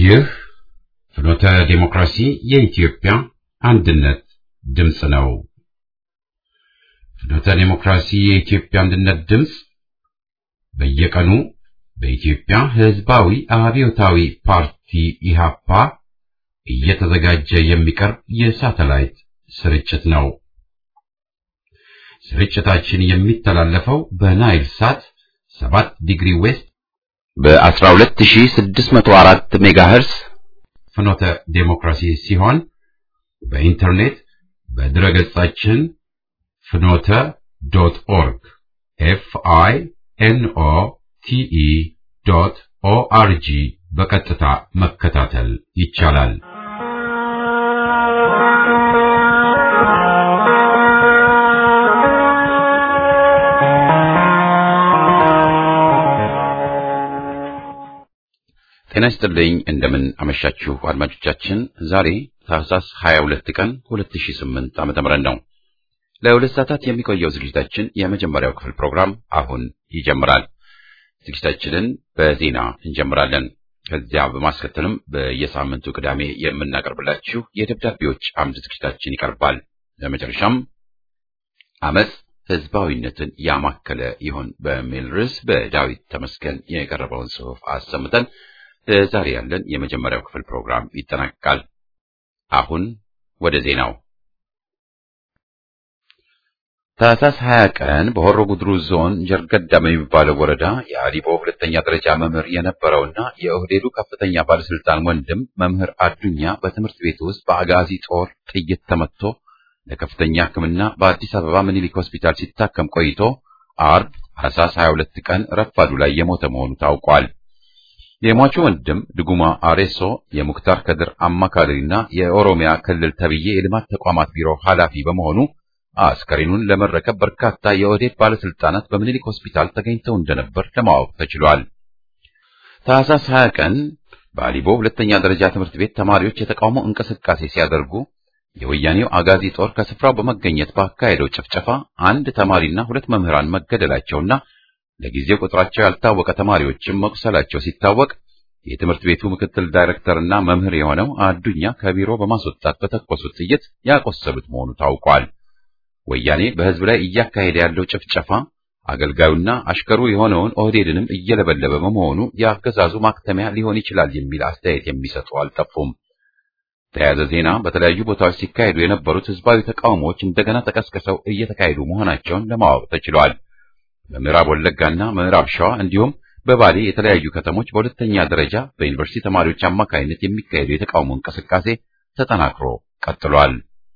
ይህ ፍኖተ ዲሞክራሲ የኢትዮጵያ አንድነት ድምፅ ነው። ፍኖተ ዲሞክራሲ የኢትዮጵያ አንድነት ድምፅ በየቀኑ በኢትዮጵያ ሕዝባዊ አብዮታዊ ፓርቲ ኢሃፓ እየተዘጋጀ የሚቀርብ የሳተላይት ስርጭት ነው። ስርጭታችን የሚተላለፈው በናይል ሳት 7 ዲግሪ ዌስት በ12604 ሜጋሄርስ ፍኖተ ዴሞክራሲ ሲሆን በኢንተርኔት በድረገጻችን ፍኖተ ዶት ኦርግ ኤፍ አይ ኤን ኦ ቲ ኢ ዶት ኦ አር ጂ በቀጥታ መከታተል ይቻላል። ጤና ይስጥልኝ። እንደምን አመሻችሁ አድማጮቻችን። ዛሬ ታህሳስ 22 ቀን 2008 ዓመተ ምህረት ነው። ለሁለት ሰዓታት የሚቆየው ዝግጅታችን የመጀመሪያው ክፍል ፕሮግራም አሁን ይጀምራል። ዝግጅታችንን በዜና እንጀምራለን። ከዚያ በማስከተልም በየሳምንቱ ቅዳሜ የምናቀርብላችሁ የደብዳቤዎች አምድ ዝግጅታችን ይቀርባል። ለመጨረሻም አመፅ ህዝባዊነትን ያማከለ ይሆን በሚል ርዕስ በዳዊት ተመስገን የቀረበውን ጽሑፍ አሰምተን ዛሬ ያለን የመጀመሪያው ክፍል ፕሮግራም ይጠናቀቃል። አሁን ወደ ዜናው። ታህሳስ 20 ቀን በሆሮ ጉድሩ ዞን ጀርገዳ በሚባለው ወረዳ የአሊቦ ሁለተኛ ደረጃ መምህር የነበረውና የኦህዴዱ ከፍተኛ ባለስልጣን ወንድም መምህር አዱኛ በትምህርት ቤት ውስጥ በአጋዚ ጦር ጥይት ተመትቶ ለከፍተኛ ሕክምና በአዲስ አበባ ምኒልክ ሆስፒታል ሲታከም ቆይቶ አርብ ታህሳስ 22 ቀን ረፋዱ ላይ የሞተ መሆኑ ታውቋል። የሟቹ ወንድም ድጉማ አሬሶ የሙክታር ከድር አማካሪና የኦሮሚያ ክልል ተብዬ የልማት ተቋማት ቢሮ ኃላፊ በመሆኑ አስከሬኑን ለመረከብ በርካታ የኦህዴድ ባለስልጣናት በምኒልክ ሆስፒታል ተገኝተው እንደነበር ለማወቅ ተችሏል። ታህሳስ 20 ቀን በአሊቦ ሁለተኛ ደረጃ ትምህርት ቤት ተማሪዎች የተቃውሞ እንቅስቃሴ ሲያደርጉ የወያኔው አጋዚ ጦር ከስፍራው በመገኘት ባካሄደው ጭፍጨፋ አንድ ተማሪና ሁለት መምህራን መገደላቸውና ለጊዜው ቁጥራቸው ያልታወቀ ተማሪዎችም መቁሰላቸው ሲታወቅ የትምህርት ቤቱ ምክትል ዳይሬክተርና መምህር የሆነው አዱኛ ከቢሮ በማስወጣት በተኮሱት ጥይት ያቆሰሉት መሆኑ ታውቋል። ወያኔ በሕዝብ ላይ እያካሄደ ያለው ጭፍጨፋ አገልጋዩና አሽከሩ የሆነውን ኦህዴድንም እየለበለበ በመሆኑ የአገዛዙ ማክተሚያ ሊሆን ይችላል የሚል አስተያየት የሚሰጡ አልጠፉም። ተያያዘ ዜና በተለያዩ ቦታዎች ሲካሄዱ የነበሩት ሕዝባዊ ተቃውሞዎች እንደገና ተቀስቅሰው እየተካሄዱ መሆናቸውን ለማወቅ ተችሏል። በምዕራብ ወለጋና ምዕራብ ሸዋ እንዲሁም በባሌ የተለያዩ ከተሞች በሁለተኛ ደረጃ በዩኒቨርሲቲ ተማሪዎች አማካይነት የሚካሄዱ የተቃውሞ እንቅስቃሴ ተጠናክሮ ቀጥሏል።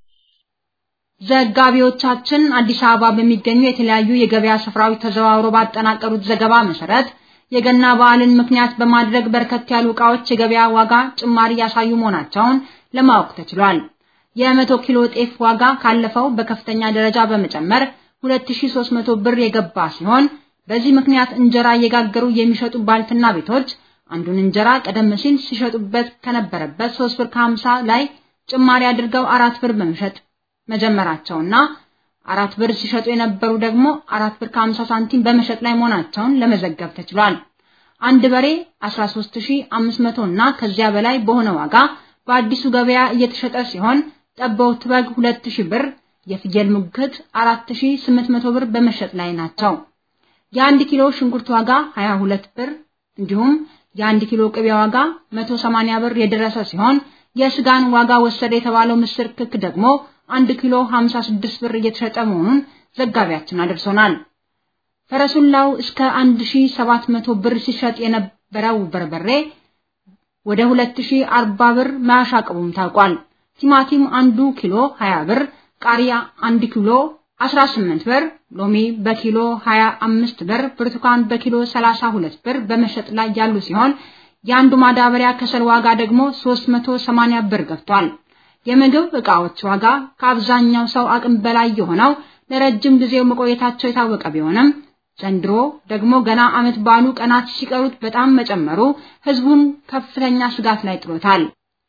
ዘጋቢዎቻችን አዲስ አበባ በሚገኙ የተለያዩ የገበያ ስፍራዎች ተዘዋውሮ ባጠናቀሩት ዘገባ መሰረት የገና በዓልን ምክንያት በማድረግ በርከት ያሉ ዕቃዎች የገበያ ዋጋ ጭማሪ ያሳዩ መሆናቸውን ለማወቅ ተችሏል። የመቶ ኪሎ ጤፍ ዋጋ ካለፈው በከፍተኛ ደረጃ በመጨመር 2300 ብር የገባ ሲሆን በዚህ ምክንያት እንጀራ እየጋገሩ የሚሸጡ ባልትና ቤቶች አንዱን እንጀራ ቀደም ሲል ሲሸጡበት ከነበረበት 3 ብር ከ50 ላይ ጭማሪ አድርገው አራት ብር በመሸጥ መጀመራቸውና አራት ብር ሲሸጡ የነበሩ ደግሞ አራት ብር ከ50 ሳንቲም በመሸጥ ላይ መሆናቸውን ለመዘገብ ተችሏል። አንድ በሬ 13500 እና ከዚያ በላይ በሆነ ዋጋ በአዲሱ ገበያ እየተሸጠ ሲሆን ጠበውት በግ 2000 ብር የፍየል ሙግት 4800 ብር በመሸጥ ላይ ናቸው። የአንድ ኪሎ ሽንኩርት ዋጋ 22 ብር እንዲሁም የአንድ ኪሎ ቅቤ ዋጋ 180 ብር የደረሰ ሲሆን የስጋን ዋጋ ወሰደ የተባለው ምስር ክክ ደግሞ አንድ ኪሎ 56 ብር እየተሸጠ መሆኑን ዘጋቢያችን አድርሶናል። ፈረሱላው እስከ 1700 ብር ሲሸጥ የነበረው በርበሬ ወደ 2040 ብር ማሻቀቡም ታውቋል። ቲማቲም አንዱ ኪሎ 20 ብር ቃሪያ 1 ኪሎ 18 ብር፣ ሎሚ በኪሎ 25 ብር፣ ብርቱካን በኪሎ 32 ብር በመሸጥ ላይ ያሉ ሲሆን የአንዱ ማዳበሪያ ከሰል ዋጋ ደግሞ 380 ብር ገብቷል። የምግብ ዕቃዎች ዋጋ ከአብዛኛው ሰው አቅም በላይ የሆነው ለረጅም ጊዜው መቆየታቸው የታወቀ ቢሆንም ዘንድሮ ደግሞ ገና ዓመት ባሉ ቀናት ሲቀሩት በጣም መጨመሩ ህዝቡን ከፍተኛ ስጋት ላይ ጥሎታል።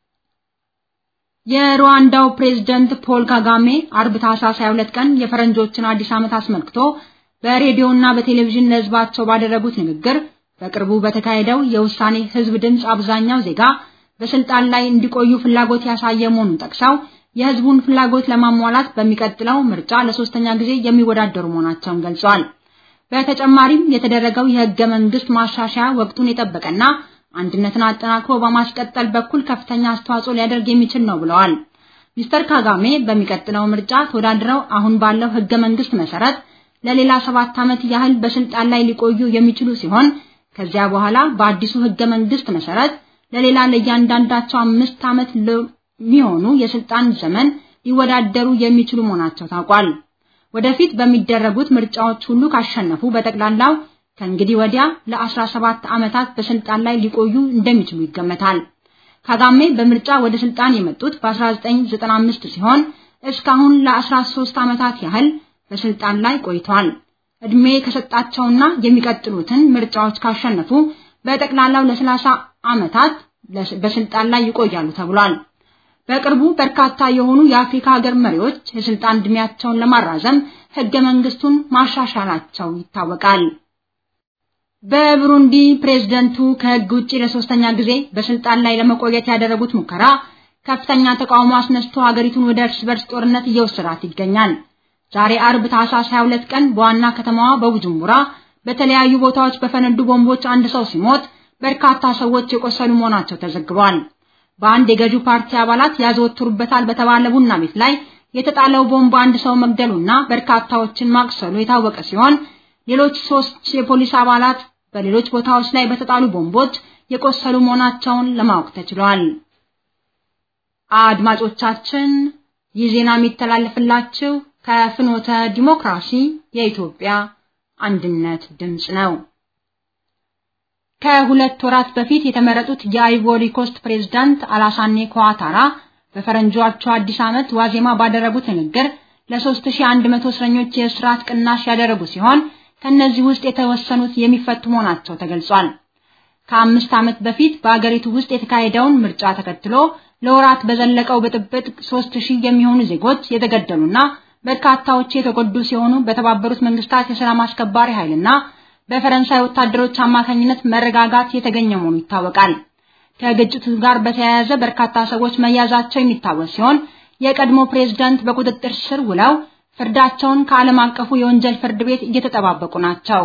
የሩዋንዳው ፕሬዝዳንት ፖል ካጋሜ አርብ ታህሳስ 22 ቀን የፈረንጆችን አዲስ ዓመት አስመልክቶ በሬዲዮና በቴሌቪዥን ለህዝባቸው ባደረጉት ንግግር በቅርቡ በተካሄደው የውሳኔ ህዝብ ድምፅ አብዛኛው ዜጋ በስልጣን ላይ እንዲቆዩ ፍላጎት ያሳየ መሆኑን ጠቅሰው የህዝቡን ፍላጎት ለማሟላት በሚቀጥለው ምርጫ ለሶስተኛ ጊዜ የሚወዳደሩ መሆናቸውን ገልጸዋል። በተጨማሪም የተደረገው የህገ መንግስት ማሻሻያ ወቅቱን የጠበቀና አንድነትን አጠናክሮ በማስቀጠል በኩል ከፍተኛ አስተዋጽኦ ሊያደርግ የሚችል ነው ብለዋል። ሚስተር ካጋሜ በሚቀጥለው ምርጫ ተወዳድረው አሁን ባለው ህገ መንግስት መሰረት ለሌላ ሰባት ዓመት ያህል በስልጣን ላይ ሊቆዩ የሚችሉ ሲሆን ከዚያ በኋላ በአዲሱ ህገ መንግስት መሰረት ለሌላ ለእያንዳንዳቸው አምስት ዓመት ለሚሆኑ የስልጣን ዘመን ሊወዳደሩ የሚችሉ መሆናቸው ታውቋል። ወደፊት በሚደረጉት ምርጫዎች ሁሉ ካሸነፉ በጠቅላላው ከእንግዲህ ወዲያ ለ17 ዓመታት በስልጣን ላይ ሊቆዩ እንደሚችሉ ይገመታል። ካጋሜ በምርጫ ወደ ስልጣን የመጡት በ1995 ሲሆን እስካሁን ለ13 ዓመታት ያህል በስልጣን ላይ ቆይተዋል። እድሜ ከሰጣቸውና የሚቀጥሉትን ምርጫዎች ካሸነፉ በጠቅላላው ለ30 ዓመታት በስልጣን ላይ ይቆያሉ ተብሏል። በቅርቡ በርካታ የሆኑ የአፍሪካ ሀገር መሪዎች የስልጣን እድሜያቸውን ለማራዘም ህገ መንግስቱን ማሻሻላቸው ይታወቃል። በብሩንዲ ፕሬዝደንቱ ከህግ ውጪ ለሶስተኛ ጊዜ በስልጣን ላይ ለመቆየት ያደረጉት ሙከራ ከፍተኛ ተቃውሞ አስነስቶ ሀገሪቱን ወደ እርስ በርስ ጦርነት እየወሰዳት ይገኛል። ዛሬ አርብ ታህሳስ 22 ቀን በዋና ከተማዋ በቡጁምቡራ በተለያዩ ቦታዎች በፈነዱ ቦምቦች አንድ ሰው ሲሞት በርካታ ሰዎች የቆሰሉ መሆናቸው ተዘግቧል። በአንድ የገዢው ፓርቲ አባላት ያዘወትሩበታል በተባለ ቡና ቤት ላይ የተጣለው ቦምብ አንድ ሰው መግደሉና በርካታዎችን ማቅሰሉ የታወቀ ሲሆን ሌሎች ሶስት የፖሊስ አባላት በሌሎች ቦታዎች ላይ በተጣሉ ቦምቦች የቆሰሉ መሆናቸውን ለማወቅ ተችሏል። አድማጮቻችን ይህ ዜና የሚተላለፍላችሁ ከፍኖተ ዲሞክራሲ የኢትዮጵያ አንድነት ድምጽ ነው። ከሁለት ወራት በፊት የተመረጡት የአይቮሪ ኮስት ፕሬዝዳንት አላሳኔ ኳታራ በፈረንጆቹ አዲስ ዓመት ዋዜማ ባደረጉት ንግግር ለ3100 እስረኞች የእስራት ቅናሽ ያደረጉ ሲሆን ከነዚህ ውስጥ የተወሰኑት የሚፈቱ መሆናቸው ተገልጿል። ከአምስት ዓመት በፊት በአገሪቱ ውስጥ የተካሄደውን ምርጫ ተከትሎ ለወራት በዘለቀው ብጥብጥ 3000 የሚሆኑ ዜጎች የተገደሉና በርካታዎች የተጎዱ ሲሆኑ በተባበሩት መንግስታት የሰላም አስከባሪ ኃይልና በፈረንሳይ ወታደሮች አማካኝነት መረጋጋት የተገኘ መሆኑ ይታወቃል። ከግጭቱ ጋር በተያያዘ በርካታ ሰዎች መያዛቸው የሚታወስ ሲሆን የቀድሞ ፕሬዝዳንት በቁጥጥር ስር ውለው ፍርዳቸውን ከዓለም አቀፉ የወንጀል ፍርድ ቤት እየተጠባበቁ ናቸው።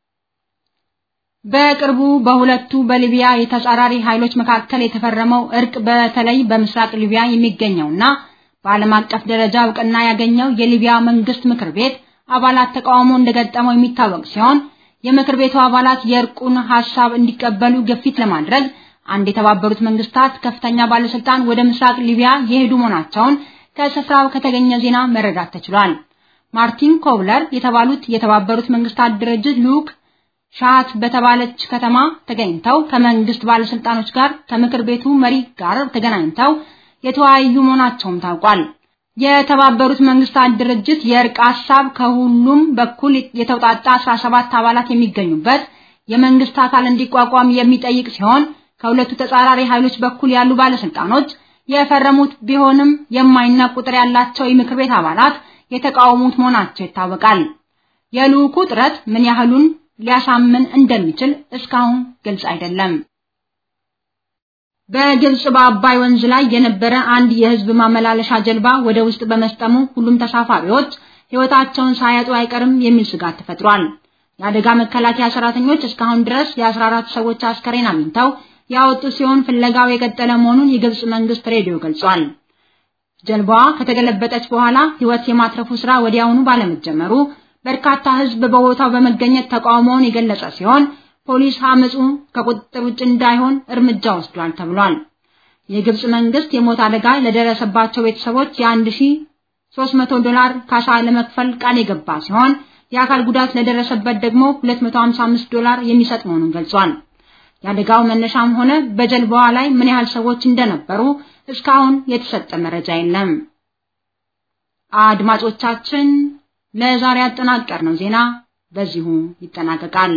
በቅርቡ በሁለቱ በሊቢያ የተጻራሪ ኃይሎች መካከል የተፈረመው እርቅ በተለይ በምስራቅ ሊቢያ የሚገኘውና በዓለም አቀፍ ደረጃ እውቅና ያገኘው የሊቢያ መንግስት ምክር ቤት አባላት ተቃውሞ እንደገጠመው የሚታወቅ ሲሆን የምክር ቤቱ አባላት የእርቁን ሐሳብ እንዲቀበሉ ግፊት ለማድረግ አንድ የተባበሩት መንግስታት ከፍተኛ ባለስልጣን ወደ ምስራቅ ሊቢያ የሄዱ መሆናቸውን ከስፍራው ከተገኘ ዜና መረዳት ተችሏል። ማርቲን ኮብለር የተባሉት የተባበሩት መንግስታት ድርጅት ልዑክ ሻት በተባለች ከተማ ተገኝተው ከመንግስት ባለስልጣኖች ጋር ከምክር ቤቱ መሪ ጋር ተገናኝተው የተወያዩ መሆናቸውም ታውቋል። የተባበሩት መንግስታት ድርጅት የእርቅ ሐሳብ ከሁሉም በኩል የተውጣጣ 17 አባላት የሚገኙበት የመንግስት አካል እንዲቋቋም የሚጠይቅ ሲሆን ከሁለቱ ተጻራሪ ኃይሎች በኩል ያሉ ባለስልጣኖች የፈረሙት ቢሆንም የማይናቅ ቁጥር ያላቸው የምክር ቤት አባላት የተቃወሙት መሆናቸው ይታወቃል። የልዑኩ ጥረት ምን ያህሉን ሊያሳምን እንደሚችል እስካሁን ግልጽ አይደለም። በግብጽ በአባይ ወንዝ ላይ የነበረ አንድ የህዝብ ማመላለሻ ጀልባ ወደ ውስጥ በመስጠሙ ሁሉም ተሳፋሪዎች ህይወታቸውን ሳያጡ አይቀርም የሚል ስጋት ተፈጥሯል። የአደጋ መከላከያ ሰራተኞች እስካሁን ድረስ የ14 ሰዎች አስከሬን አግኝተው ያወጡ ሲሆን ፍለጋው የቀጠለ መሆኑን የግብጽ መንግስት ሬዲዮ ገልጿል። ጀልባዋ ከተገለበጠች በኋላ ህይወት የማትረፉ ስራ ወዲያውኑ ባለመጀመሩ በርካታ ህዝብ በቦታው በመገኘት ተቃውሞውን የገለጸ ሲሆን ፖሊስ አመጹ ከቁጥጥር ውጭ እንዳይሆን እርምጃ ወስዷል ተብሏል። የግብጽ መንግስት የሞት አደጋ ለደረሰባቸው ቤተሰቦች የ1300 ዶላር ካሳ ለመክፈል ቃል የገባ ሲሆን የአካል ጉዳት ለደረሰበት ደግሞ 255 ዶላር የሚሰጥ መሆኑን ገልጿል። የአደጋው መነሻም ሆነ በጀልባዋ ላይ ምን ያህል ሰዎች እንደነበሩ እስካሁን የተሰጠ መረጃ የለም። አድማጮቻችን ለዛሬ ያጠናቀርነው ዜና በዚሁ ይጠናቀቃል።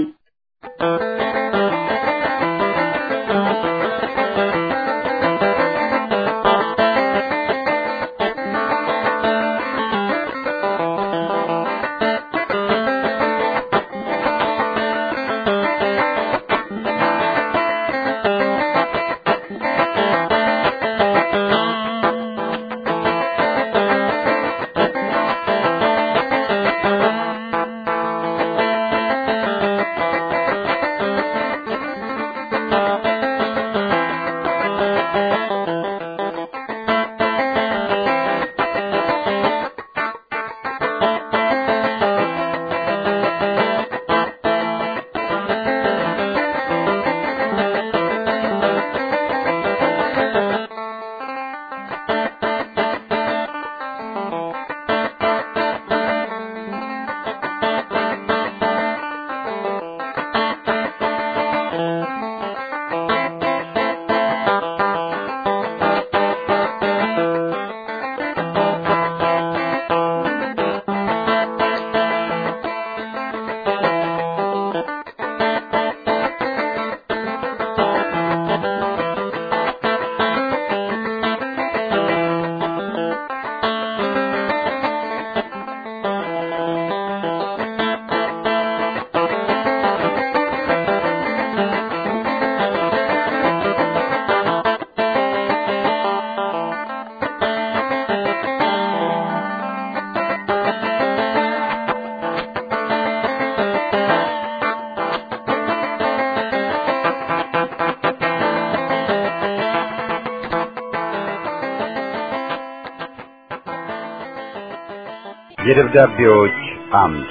የደብዳቤዎች አምድ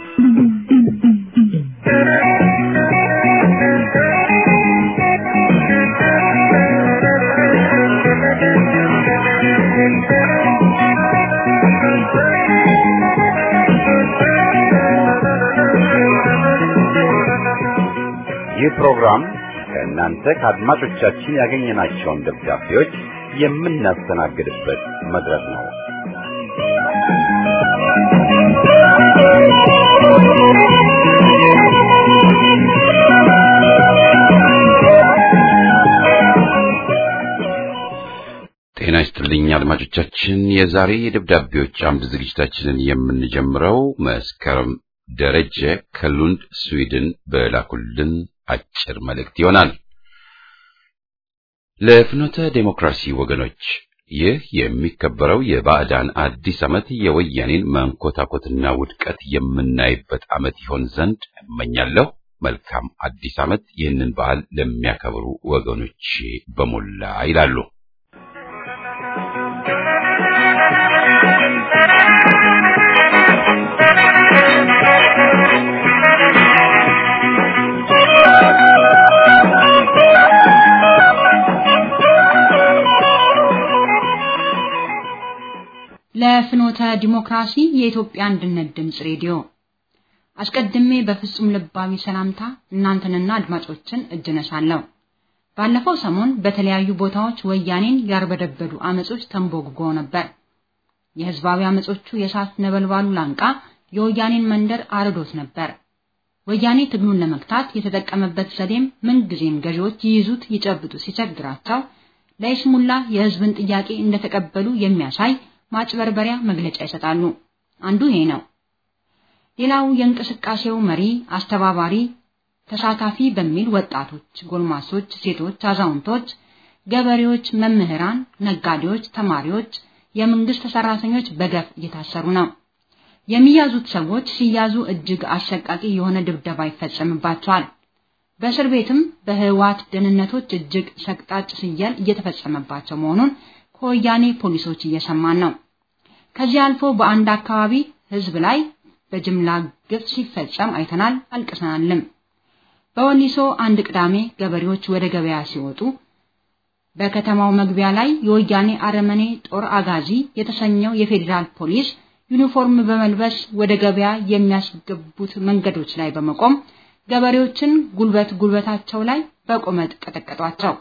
ይህ ፕሮግራም ከእናንተ ከአድማጮቻችን ያገኘናቸውን ደብዳቤዎች የምናስተናግድበት መድረክ ነው። ጤና ይስጥልኝ አድማጮቻችን። የዛሬ የደብዳቤዎች አምድ ዝግጅታችንን የምንጀምረው መስከረም ደረጀ ከሉንድ ስዊድን በላኩልን አጭር መልእክት ይሆናል። ለፍኖተ ዴሞክራሲ ወገኖች ይህ የሚከበረው የባዕዳን አዲስ ዓመት የወያኔን መንኮታኮትና ውድቀት የምናይበት ዓመት ይሆን ዘንድ እመኛለሁ። መልካም አዲስ ዓመት ይህንን በዓል ለሚያከብሩ ወገኖች በሞላ ይላሉ። ለፍኖተ ዲሞክራሲ የኢትዮጵያ አንድነት ድምፅ ሬዲዮ አስቀድሜ በፍጹም ልባዊ ሰላምታ እናንተንና አድማጮችን እጅ ነሳለሁ። ባለፈው ሰሞን በተለያዩ ቦታዎች ወያኔን ያርበደበዱ አመጾች ተንቦግጎ ነበር። የህዝባዊ አመጾቹ የእሳት ነበልባሉ ላንቃ የወያኔን መንደር አርዶት ነበር። ወያኔ ትግሉን ለመግታት የተጠቀመበት ዘዴም ምንጊዜም ገዢዎች ይይዙት ይጨብጡ ሲቸግራቸው ለይስሙላ የህዝብን ጥያቄ እንደተቀበሉ የሚያሳይ ማጭበርበሪያ መግለጫ ይሰጣሉ። አንዱ ይሄ ነው። ሌላው የእንቅስቃሴው መሪ፣ አስተባባሪ፣ ተሳታፊ በሚል ወጣቶች፣ ጎልማሶች፣ ሴቶች፣ አዛውንቶች፣ ገበሬዎች፣ መምህራን፣ ነጋዴዎች፣ ተማሪዎች፣ የመንግስት ሰራተኞች በገፍ እየታሰሩ ነው። የሚያዙት ሰዎች ሲያዙ እጅግ አሰቃቂ የሆነ ድብደባ ይፈጸምባቸዋል። በእስር ቤትም በህዋት ደህንነቶች እጅግ ሰቅጣጭ ስየል እየተፈጸመባቸው መሆኑን ከወያኔ ፖሊሶች እየሰማን ነው። ከዚህ አልፎ በአንድ አካባቢ ህዝብ ላይ በጅምላ ግፍ ሲፈጸም አይተናል፣ አልቅሰናልም። በወሊሶ አንድ ቅዳሜ ገበሬዎች ወደ ገበያ ሲወጡ በከተማው መግቢያ ላይ የወያኔ አረመኔ ጦር አጋዚ የተሰኘው የፌዴራል ፖሊስ ዩኒፎርም በመልበስ ወደ ገበያ የሚያስገቡት መንገዶች ላይ በመቆም ገበሬዎችን ጉልበት ጉልበታቸው ላይ በቆመጥ ቀጠቀጧቸው።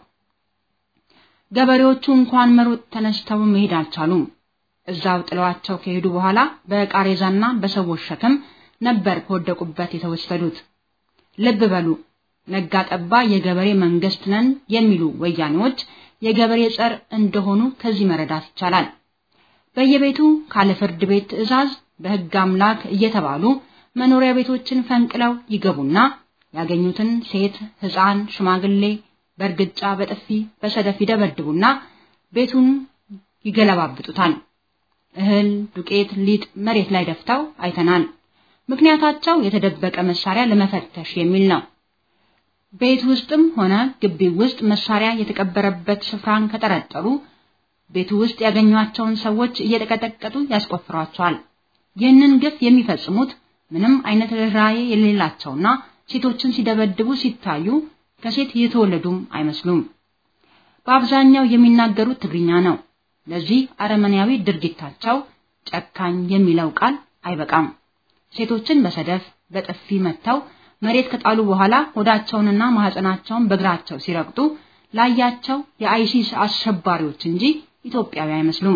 ገበሬዎቹ እንኳን መሮጥ ተነስተው መሄድ አልቻሉም። እዛው ጥለዋቸው ከሄዱ በኋላ በቃሬዛና በሰዎች ሸክም ነበር ከወደቁበት የተወሰዱት። ልብ በሉ፣ ነጋ ጠባ የገበሬ መንግስት ነን የሚሉ ወያኔዎች የገበሬ ጸር እንደሆኑ ከዚህ መረዳት ይቻላል። በየቤቱ ካለ ፍርድ ቤት ትዕዛዝ በህግ አምላክ እየተባሉ መኖሪያ ቤቶችን ፈንቅለው ይገቡና ያገኙትን ሴት፣ ህፃን፣ ሽማግሌ በእርግጫ በጥፊ በሰደፍ ይደበድቡና ቤቱን ይገለባብጡታል። እህል፣ ዱቄት፣ ሊጥ መሬት ላይ ደፍተው አይተናል። ምክንያታቸው የተደበቀ መሳሪያ ለመፈተሽ የሚል ነው። ቤት ውስጥም ሆነ ግቢ ውስጥ መሳሪያ የተቀበረበት ስፍራን ከጠረጠሩ ቤቱ ውስጥ ያገኟቸውን ሰዎች እየተቀጠቀጡ ያስቆፍሯቸዋል። ይህንን ግፍ የሚፈጽሙት ምንም አይነት ርኅራኄ የሌላቸውና ሴቶችን ሲደበድቡ ሲታዩ ከሴት የተወለዱም አይመስሉም። በአብዛኛው የሚናገሩት ትግርኛ ነው። ለዚህ አረመኔያዊ ድርጊታቸው ጨካኝ የሚለው ቃል አይበቃም። ሴቶችን በሰደፍ በጥፊ መተው መሬት ከጣሉ በኋላ ሆዳቸውንና ማህፀናቸውን በእግራቸው ሲረግጡ ላያቸው የአይሲስ አሸባሪዎች እንጂ ኢትዮጵያዊ አይመስሉም።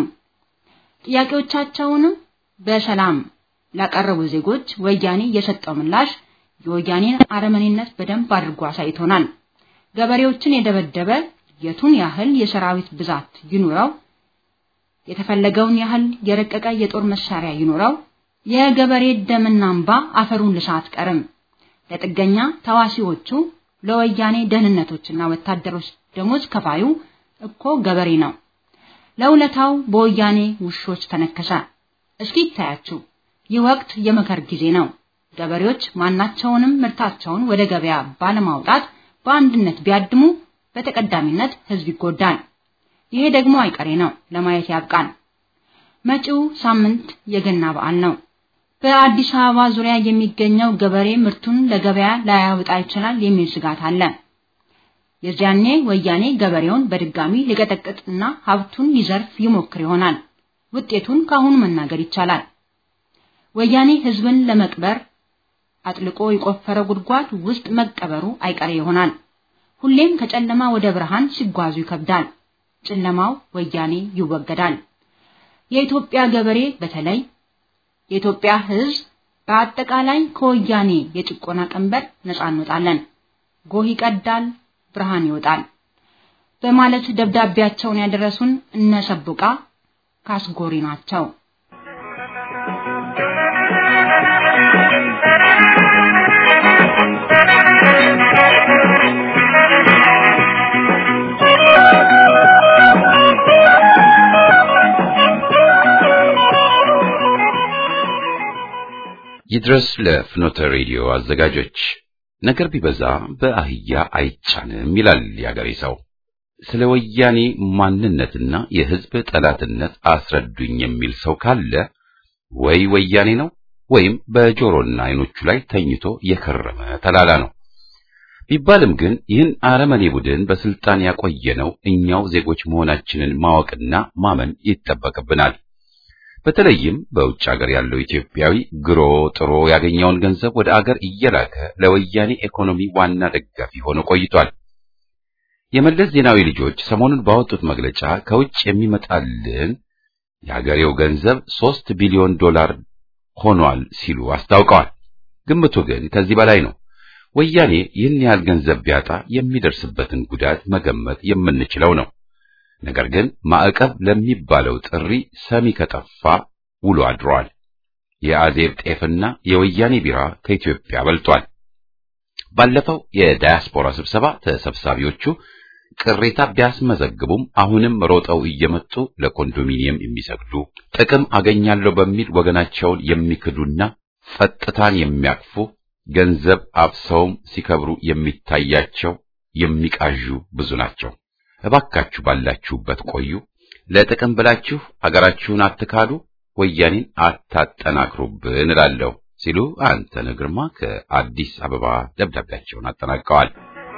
ጥያቄዎቻቸውንም በሰላም ላቀረቡ ዜጎች ወያኔ የሰጠው ምላሽ የወያኔን አረመኔነት በደንብ አድርጎ አሳይቶናል። ገበሬዎችን የደበደበ የቱን ያህል የሰራዊት ብዛት ይኑረው፣ የተፈለገውን ያህል የረቀቀ የጦር መሳሪያ ይኑረው፣ የገበሬ ደምና እንባ አፈሩን ልሳ አትቀርም። ለጥገኛ ተዋሲዎቹ ለወያኔ ደህንነቶችና ወታደሮች ደሞዝ ከፋዩ እኮ ገበሬ ነው። ለውለታው በወያኔ ውሾች ተነከሰ። እስኪ ይታያችሁ፣ ይህ ወቅት የመከር ጊዜ ነው። ገበሬዎች ማናቸውንም ምርታቸውን ወደ ገበያ ባለማውጣት በአንድነት ቢያድሙ በተቀዳሚነት ህዝብ ይጎዳል። ይሄ ደግሞ አይቀሬ ነው። ለማየት ያብቃን። መጪው ሳምንት የገና በዓል ነው። በአዲስ አበባ ዙሪያ የሚገኘው ገበሬ ምርቱን ለገበያ ላያወጣ ይችላል የሚል ስጋት አለ። የዚያኔ ወያኔ ገበሬውን በድጋሚ ሊቀጠቅጥና ሀብቱን ሊዘርፍ ይሞክር ይሆናል። ውጤቱን ካሁኑ መናገር ይቻላል። ወያኔ ህዝብን ለመቅበር አጥልቆ የቆፈረ ጉድጓድ ውስጥ መቀበሩ አይቀሬ ይሆናል። ሁሌም ከጨለማ ወደ ብርሃን ሲጓዙ ይከብዳል። ጨለማው ወያኔ ይወገዳል። የኢትዮጵያ ገበሬ በተለይ የኢትዮጵያ ህዝብ በአጠቃላይ ከወያኔ የጭቆና ቀንበር ነፃ እንወጣለን። ጎህ ይቀዳል፣ ብርሃን ይወጣል በማለት ደብዳቤያቸውን ያደረሱን እነ ሰቡቃ ካስጎሪ ናቸው። ይድረስ ለፍኖተ ሬዲዮ አዘጋጆች። ነገር ቢበዛ በአህያ አይጫንም ይላል ያገሬ ሰው። ስለ ወያኔ ማንነትና የህዝብ ጠላትነት አስረዱኝ የሚል ሰው ካለ ወይ ወያኔ ነው ወይም በጆሮና አይኖቹ ላይ ተኝቶ የከረመ ተላላ ነው። ቢባልም ግን ይህን አረመኔ ቡድን በስልጣን ያቆየነው እኛው ዜጎች መሆናችንን ማወቅና ማመን ይጠበቅብናል። በተለይም በውጭ ሀገር ያለው ኢትዮጵያዊ ግሮ ጥሮ ያገኘውን ገንዘብ ወደ አገር እየላከ ለወያኔ ኢኮኖሚ ዋና ደጋፊ ሆኖ ቆይቷል። የመለስ ዜናዊ ልጆች ሰሞኑን ባወጡት መግለጫ ከውጭ የሚመጣልን የሀገሬው ገንዘብ ሶስት ቢሊዮን ዶላር ሆኗል ሲሉ አስታውቀዋል። ግምቱ ግን ከዚህ በላይ ነው። ወያኔ ይህን ያህል ገንዘብ ቢያጣ የሚደርስበትን ጉዳት መገመት የምንችለው ነው። ነገር ግን ማዕቀብ ለሚባለው ጥሪ ሰሚ ከጠፋ ውሎ አድሯል። የአዜብ ጤፍና የወያኔ ቢራ ከኢትዮጵያ በልቷል። ባለፈው የዳያስፖራ ስብሰባ ተሰብሳቢዎቹ ቅሬታ ቢያስመዘግቡም አሁንም ሮጠው እየመጡ ለኮንዶሚኒየም የሚሰግዱ ጥቅም አገኛለሁ በሚል ወገናቸውን የሚክዱና ጸጥታን የሚያቅፉ ገንዘብ አብሰውም ሲከብሩ የሚታያቸው የሚቃዡ ብዙ ናቸው። እባካችሁ ባላችሁበት ቆዩ። ለጥቅም ብላችሁ አገራችሁን አትካዱ፣ ወያኔን አታጠናክሩብን እላለሁ ሲሉ አንተነህ ግርማ ከአዲስ አበባ ደብዳቤያቸውን አጠናቀዋል።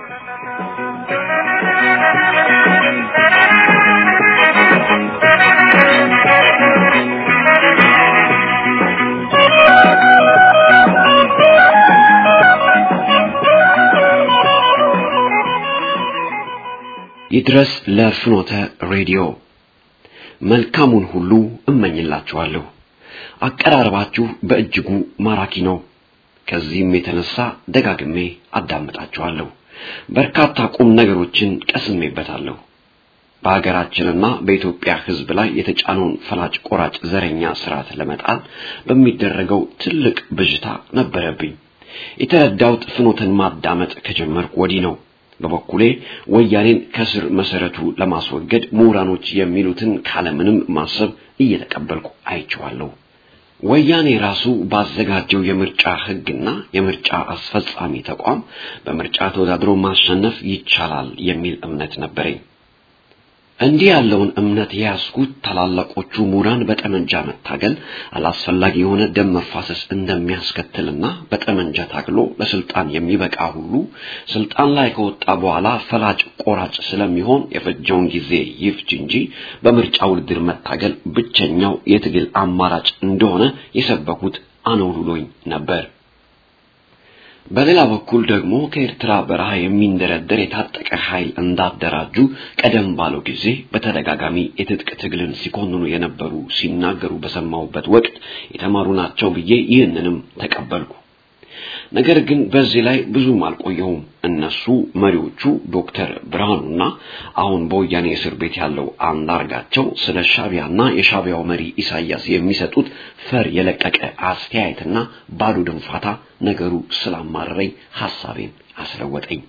ይድረስ ለፍኖተ ሬዲዮ መልካሙን ሁሉ እመኝላችኋለሁ። አቀራረባችሁ በእጅጉ ማራኪ ነው። ከዚህም የተነሳ ደጋግሜ አዳምጣችኋለሁ። በርካታ ቁም ነገሮችን ቀስሜበታለሁ። በሀገራችንና በኢትዮጵያ ሕዝብ ላይ የተጫነውን ፈላጭ ቆራጭ ዘረኛ ስርዓት ለመጣል በሚደረገው ትልቅ ብዥታ ነበረብኝ። የተረዳሁት ፍኖተን ማዳመጥ ከጀመርኩ ወዲህ ነው። በበኩሌ ወያኔን ከስር መሰረቱ ለማስወገድ ምሁራኖች የሚሉትን ካለምንም ማሰብ እየተቀበልኩ አይቼዋለሁ። ወያኔ ራሱ ባዘጋጀው የምርጫ ሕግና የምርጫ አስፈጻሚ ተቋም በምርጫ ተወዳድሮ ማሸነፍ ይቻላል የሚል እምነት ነበረኝ። እንዲህ ያለውን እምነት የያዝኩት ታላላቆቹ ምሁራን በጠመንጃ መታገል አላስፈላጊ የሆነ ደም መፋሰስ እንደሚያስከትልና በጠመንጃ ታግሎ ለስልጣን የሚበቃ ሁሉ ስልጣን ላይ ከወጣ በኋላ ፈላጭ ቆራጭ ስለሚሆን የፈጀውን ጊዜ ይፍጅ እንጂ በምርጫ ውድድር መታገል ብቸኛው የትግል አማራጭ እንደሆነ የሰበኩት አነውልሎኝ ነበር። በሌላ በኩል ደግሞ ከኤርትራ በረሃ የሚንደረደር የታጠቀ ኃይል እንዳደራጁ ቀደም ባለው ጊዜ በተደጋጋሚ የትጥቅ ትግልን ሲኮንኑ የነበሩ ሲናገሩ በሰማሁበት ወቅት የተማሩ ናቸው ብዬ ይህንንም ተቀበልኩ። ነገር ግን በዚህ ላይ ብዙም አልቆየሁም። እነሱ መሪዎቹ ዶክተር ብርሃኑና አሁን በወያኔ እስር ቤት ያለው አንዳርጋቸው ስለ ሻቢያና የሻቢያው መሪ ኢሳያስ የሚሰጡት ፈር የለቀቀ አስተያየትና ባዶ ድንፋታ ነገሩ ስላማረረኝ ሐሳቤን አስለወጠኝ።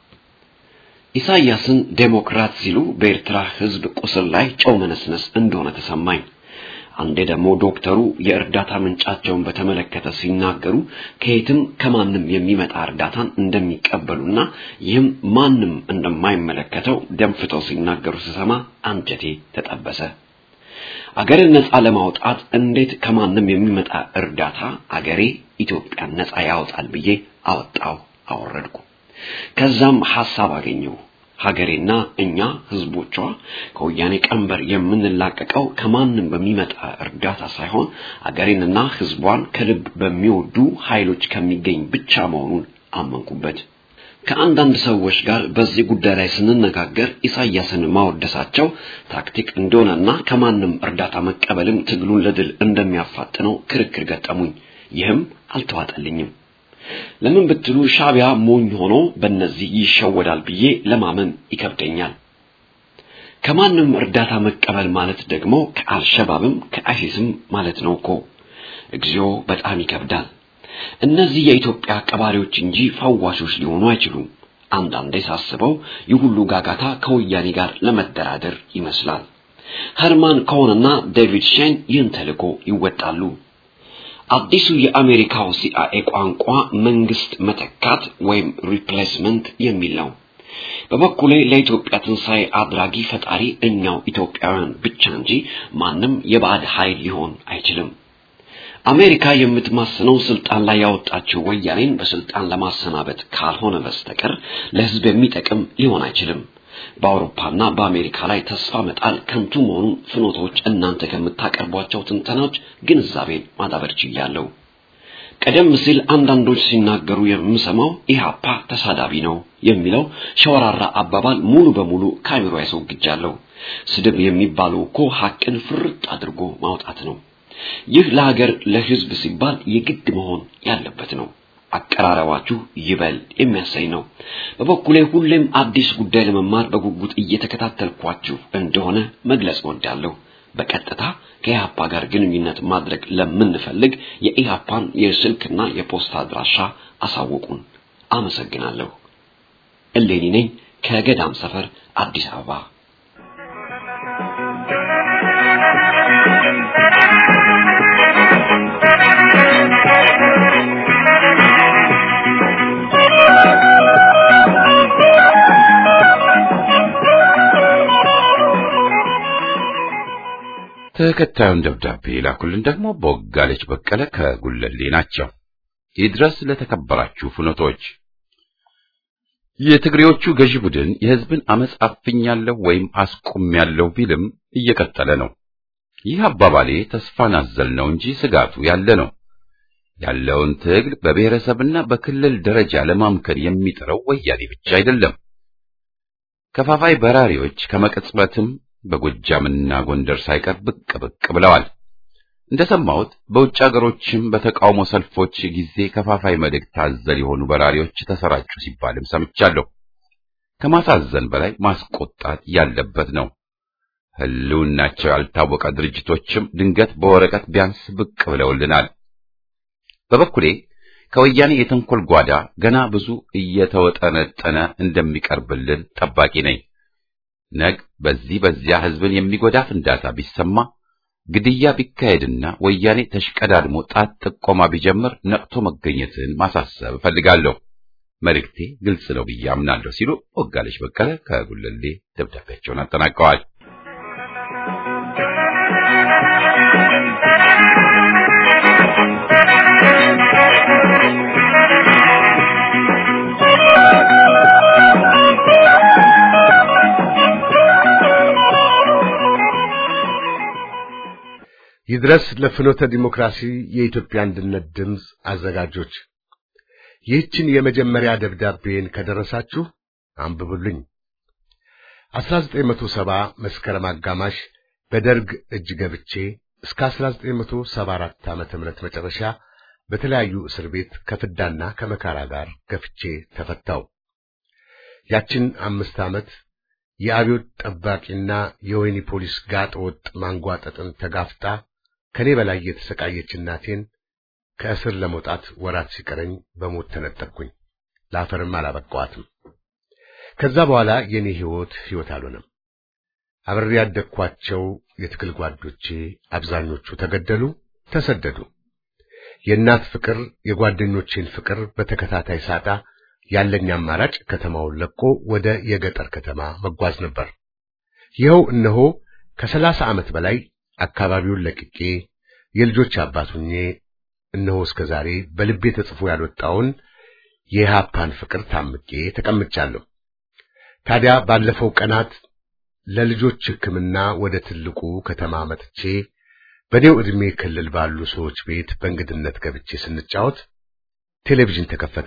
ኢሳያስን ዴሞክራት ሲሉ በኤርትራ ሕዝብ ቁስል ላይ ጨው መነስነስ እንደሆነ ተሰማኝ። አንዴ ደግሞ ዶክተሩ የእርዳታ ምንጫቸውን በተመለከተ ሲናገሩ ከየትም ከማንም የሚመጣ እርዳታን እንደሚቀበሉና ይህም ማንም እንደማይመለከተው ደንፍተው ሲናገሩ ስሰማ አንጀቴ ተጠበሰ። አገርን ነፃ ለማውጣት እንዴት ከማንም የሚመጣ እርዳታ አገሬ ኢትዮጵያን ነፃ ያወጣል ብዬ አወጣው አወረድኩ። ከዛም ሐሳብ አገኘው። ሀገሬና እኛ ህዝቦቿ ከወያኔ ቀንበር የምንላቀቀው ከማንም በሚመጣ እርዳታ ሳይሆን ሀገሬንና ህዝቧን ከልብ በሚወዱ ኃይሎች ከሚገኝ ብቻ መሆኑን አመንኩበት። ከአንዳንድ ሰዎች ጋር በዚህ ጉዳይ ላይ ስንነጋገር ኢሳያስን ማወደሳቸው ታክቲክ እንደሆነና ከማንም እርዳታ መቀበልም ትግሉን ለድል እንደሚያፋጥነው ክርክር ገጠሙኝ። ይህም አልተዋጠልኝም። ለምን ብትሉ ሻቢያ ሞኝ ሆኖ በእነዚህ ይሸወዳል ብዬ ለማመን ይከብደኛል። ከማንም እርዳታ መቀበል ማለት ደግሞ ከአልሸባብም ከአይሲስም ማለት ነው እኮ። እግዚኦ በጣም ይከብዳል። እነዚህ የኢትዮጵያ ቀባሪዎች እንጂ ፈዋሾች ሊሆኑ አይችሉም። አንዳንዴ ሳስበው ይህ ሁሉ ጋጋታ ከወያኔ ጋር ለመደራደር ይመስላል። ኸርማን ኮሄንና ዴቪድ ሼን ይህን ተልዕኮ ይወጣሉ። አዲሱ የአሜሪካው ሲአይኤ ቋንቋ መንግስት መተካት ወይም ሪፕሌስመንት የሚል ነው። በበኩሌ ለኢትዮጵያ ትንሣኤ አድራጊ ፈጣሪ እኛው ኢትዮጵያውያን ብቻ እንጂ ማንም የባዕድ ኃይል ሊሆን አይችልም። አሜሪካ የምትማስነው ስልጣን ላይ ያወጣችው ወያኔን በስልጣን ለማሰናበት ካልሆነ በስተቀር ለሕዝብ የሚጠቅም ሊሆን አይችልም። በአውሮፓና በአሜሪካ ላይ ተስፋ መጣል ከንቱ መሆኑን ፍኖቶች እናንተ ከምታቀርቧቸው ትንተናዎች ግንዛቤን ማዳበር ችያለሁ። ቀደም ሲል አንዳንዶች ሲናገሩ የምሰማው ኢህአፓ ተሳዳቢ ነው የሚለው ሸወራራ አባባል ሙሉ በሙሉ ከአእምሮ ያስወግጃለሁ። ስድብ የሚባለው እኮ ሐቅን ፍርጥ አድርጎ ማውጣት ነው። ይህ ለሀገር ለሕዝብ ሲባል የግድ መሆን ያለበት ነው። አቀራረባችሁ ይበል የሚያሳይ ነው። በበኩሌ ሁሌም አዲስ ጉዳይ ለመማር በጉጉት እየተከታተልኳችሁ እንደሆነ መግለጽ እወዳለሁ። በቀጥታ ከኢህአፓ ጋር ግንኙነት ማድረግ ለምንፈልግ የኢህአፓን የስልክና የፖስታ አድራሻ አሳውቁን። አመሰግናለሁ። እሌኒ ነኝ ከገዳም ሰፈር አዲስ አበባ። ተከታዩን ደብዳቤ ላኩልን ደግሞ ቦጋለች በቀለ ከጉለሌ ናቸው። ይድረስ ለተከበራችሁ ፍኖቶች። የትግሬዎቹ ገዢ ቡድን የህዝብን አመፅ አፍኛለሁ ወይም አስቆሚያለሁ ቢልም እየቀጠለ ነው። ይህ አባባሌ ተስፋን አዘል ነው እንጂ ስጋቱ ያለ ነው። ያለውን ትግል በብሔረሰብና በክልል ደረጃ ለማምከን የሚጥረው ወያኔ ብቻ አይደለም። ከፋፋይ በራሪዎች ከመቀጽበትም በጎጃምና ጎንደር ሳይቀር ብቅ ብቅ ብለዋል። እንደሰማሁት በውጭ አገሮችም በተቃውሞ ሰልፎች ጊዜ ከፋፋይ መልእክት አዘል የሆኑ በራሪዎች ተሰራጩ ሲባልም ሰምቻለሁ። ከማሳዘን በላይ ማስቆጣት ያለበት ነው። ህልውናቸው ያልታወቀ ድርጅቶችም ድንገት በወረቀት ቢያንስ ብቅ ብለውልናል። በበኩሌ ከወያኔ የተንኮል ጓዳ ገና ብዙ እየተወጠነጠነ እንደሚቀርብልን ጠባቂ ነኝ። ነግ በዚህ በዚያ ህዝብን የሚጎዳ ፍንዳታ ቢሰማ ግድያ ቢካሄድና ወያኔ ተሽቀዳድሞ ጣት ጥቆማ ቢጀምር ነቅቶ መገኘትን ማሳሰብ እፈልጋለሁ። መልእክቴ ግልጽ ነው ብዬ አምናለሁ ሲሉ ወጋለች በቀለ ከጉለሌ ደብዳቤያቸውን አጠናቀዋል። ይድረስ ለፍኖተ ዲሞክራሲ የኢትዮጵያ አንድነት ድምፅ አዘጋጆች ይህችን የመጀመሪያ ደብዳቤን ከደረሳችሁ አንብቡልኝ። 1970 መስከረም አጋማሽ በደርግ እጅ ገብቼ እስከ 1974 ዓመተ ምህረት መጨረሻ በተለያዩ እስር ቤት ከፍዳና ከመካራ ጋር ገፍቼ ተፈታው። ያችን አምስት ዓመት የአብዮት ጠባቂና የወህኒ ፖሊስ ጋጥ ወጥ ማንጓጠጥን ተጋፍጣ ከኔ በላይ የተሰቃየች እናቴን ከእስር ለመውጣት ወራት ሲቀረኝ በሞት ተነጠቅኩኝ። ለአፈርም አላበቃዋትም። ከዛ በኋላ የኔ ሕይወት ሕይወት አልሆነም። አብሬ ያደግኳቸው የትግል ጓዶቼ አብዛኞቹ ተገደሉ፣ ተሰደዱ። የእናት ፍቅር፣ የጓደኞቼን ፍቅር በተከታታይ ሳጣ ያለኝ አማራጭ ከተማውን ለቆ ወደ የገጠር ከተማ መጓዝ ነበር። ይኸው እነሆ ከሰላሳ ዓመት በላይ አካባቢውን ለቅቄ የልጆች አባት ሁኜ እነሆ እስከ ዛሬ በልቤ ተጽፎ ያልወጣውን የኢህአፓን ፍቅር ታምቄ ተቀምጫለሁ። ታዲያ ባለፈው ቀናት ለልጆች ሕክምና ወደ ትልቁ ከተማ መጥቼ በኔው ዕድሜ ክልል ባሉ ሰዎች ቤት በእንግድነት ገብቼ ስንጫወት ቴሌቪዥን ተከፈተ።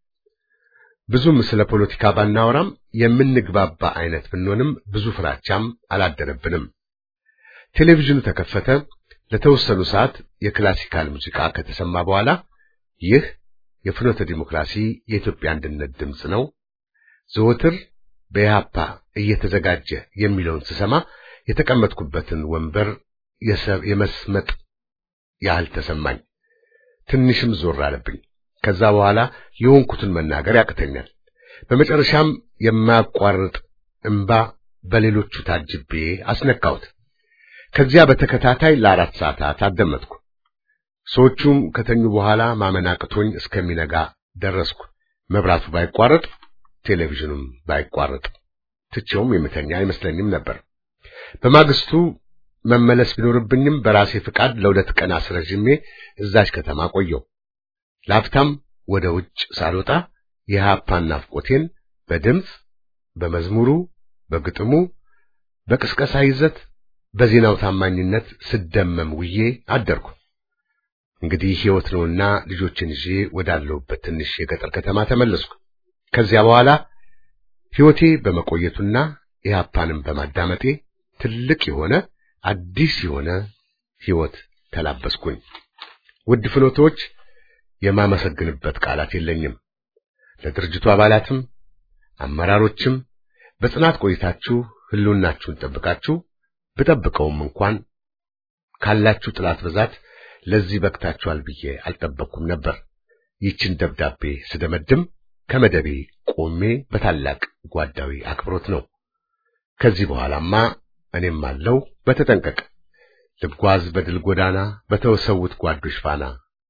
ብዙም ስለ ፖለቲካ ባናወራም የምንግባባ አይነት ብንሆንም ብዙ ፍራቻም አላደረብንም። ቴሌቪዥኑ ተከፈተ። ለተወሰኑ ሰዓት የክላሲካል ሙዚቃ ከተሰማ በኋላ ይህ የፍኖተ ዲሞክራሲ የኢትዮጵያ አንድነት ድምፅ ነው፣ ዘወትር በኢህአፓ እየተዘጋጀ የሚለውን ስሰማ የተቀመጥኩበትን ወንበር የመስመጥ ያህል ተሰማኝ። ትንሽም ዞር አለብኝ። ከዛ በኋላ የሆንኩትን መናገር ያቅተኛል። በመጨረሻም የማያቋርጥ እንባ በሌሎቹ ታጅቤ አስነካሁት። ከዚያ በተከታታይ ለአራት ሰዓታት አደመጥኩ። ሰዎቹም ከተኙ በኋላ ማመን አቅቶኝ እስከሚነጋ ደረስኩ። መብራቱ ባይቋረጥ ቴሌቪዥኑም ባይቋረጥ ትቼውም የምተኛ አይመስለኝም ነበር። በማግስቱ መመለስ ቢኖርብኝም በራሴ ፍቃድ ለሁለት ቀን አስረዥሜ እዛች ከተማ ቆየው። ላፍታም ወደ ውጭ ሳልወጣ የኢህአፓን ናፍቆቴን በድምፅ፣ በመዝሙሩ፣ በግጥሙ፣ በቅስቀሳ ይዘት፣ በዜናው ታማኝነት ስደመም ውዬ አደርኩ። እንግዲህ ሕይወት ነውና ልጆችን ይዤ ወዳለሁበት ትንሽ የገጠር ከተማ ተመለስኩ። ከዚያ በኋላ ሕይወቴ በመቆየቱና ኢህአፓንም በማዳመጤ ትልቅ የሆነ አዲስ የሆነ ሕይወት ተላበስኩኝ። ውድ ፍኖቶች የማመሰግንበት ቃላት የለኝም። ለድርጅቱ አባላትም አመራሮችም በጽናት ቆይታችሁ ህልውናችሁን ጠብቃችሁ ብጠብቀውም እንኳን ካላችሁ ጥላት ብዛት ለዚህ በቅታችኋል ብዬ አልጠበቅኩም ነበር። ይችን ደብዳቤ ስደመድም ከመደቤ ቆሜ በታላቅ ጓዳዊ አክብሮት ነው። ከዚህ በኋላማ እኔም አለው በተጠንቀቅ ልጓዝ በድል ጎዳና በተወሰውት ጓዶች ፋና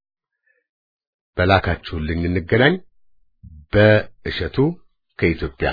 በላካችሁልኝ እንገናኝ። በእሸቱ ከኢትዮጵያ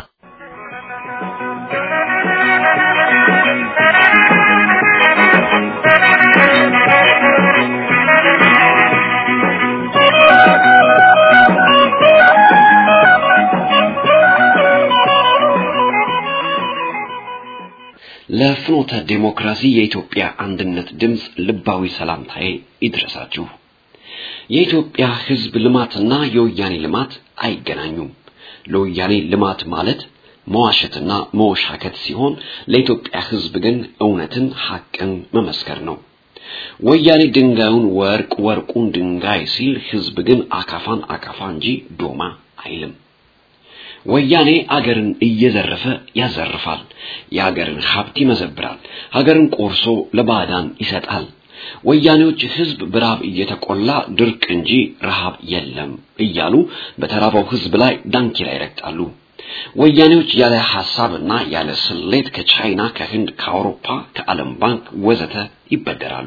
ለፍኖተ ዴሞክራሲ የኢትዮጵያ አንድነት ድምፅ ልባዊ ሰላምታዬ ይድረሳችሁ። የኢትዮጵያ ሕዝብ ልማትና የወያኔ ልማት አይገናኙም። ለወያኔ ልማት ማለት መዋሸትና መወሻከት ሲሆን ለኢትዮጵያ ሕዝብ ግን እውነትን፣ ሐቅን መመስከር ነው። ወያኔ ድንጋዩን ወርቅ፣ ወርቁን ድንጋይ ሲል ሕዝብ ግን አካፋን አካፋ እንጂ ዶማ አይልም። ወያኔ አገርን እየዘረፈ ያዘርፋል። የአገርን ሀብት ይመዘብራል። ሀገርን ቆርሶ ለባዕዳን ይሰጣል። ወያኔዎች ህዝብ በረሃብ እየተቆላ ድርቅ እንጂ ረሃብ የለም እያሉ በተራበው ህዝብ ላይ ዳንኪራ ይረግጣሉ። ወያኔዎች ያለ ሐሳብና ያለ ስሌት ከቻይና፣ ከህንድ፣ ከአውሮፓ፣ ከዓለም ባንክ ወዘተ ይበደራሉ።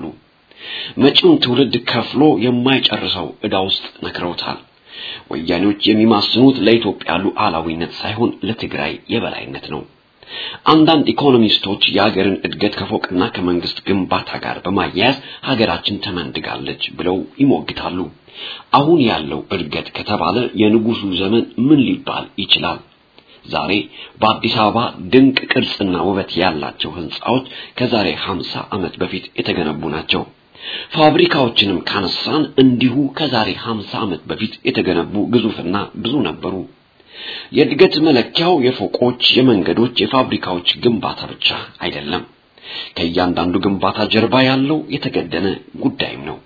መጪውን ትውልድ ከፍሎ የማይጨርሰው ዕዳ ውስጥ ነክረውታል። ወያኔዎች የሚማስኑት ለኢትዮጵያ ሉዓላዊነት ሳይሆን ለትግራይ የበላይነት ነው። አንዳንድ ኢኮኖሚስቶች የሀገርን እድገት ከፎቅና ከመንግስት ግንባታ ጋር በማያያዝ ሀገራችን ተመንድጋለች ብለው ይሞግታሉ። አሁን ያለው እድገት ከተባለ የንጉሱ ዘመን ምን ሊባል ይችላል? ዛሬ በአዲስ አበባ ድንቅ ቅርጽና ውበት ያላቸው ህንጻዎች ከዛሬ 50 ዓመት በፊት የተገነቡ ናቸው። ፋብሪካዎችንም ካነሳን እንዲሁ ከዛሬ 50 ዓመት በፊት የተገነቡ ግዙፍና ብዙ ነበሩ። የእድገት መለኪያው የፎቆች፣ የመንገዶች፣ የፋብሪካዎች ግንባታ ብቻ አይደለም። ከእያንዳንዱ ግንባታ ጀርባ ያለው የተገደነ ጉዳይም ነው።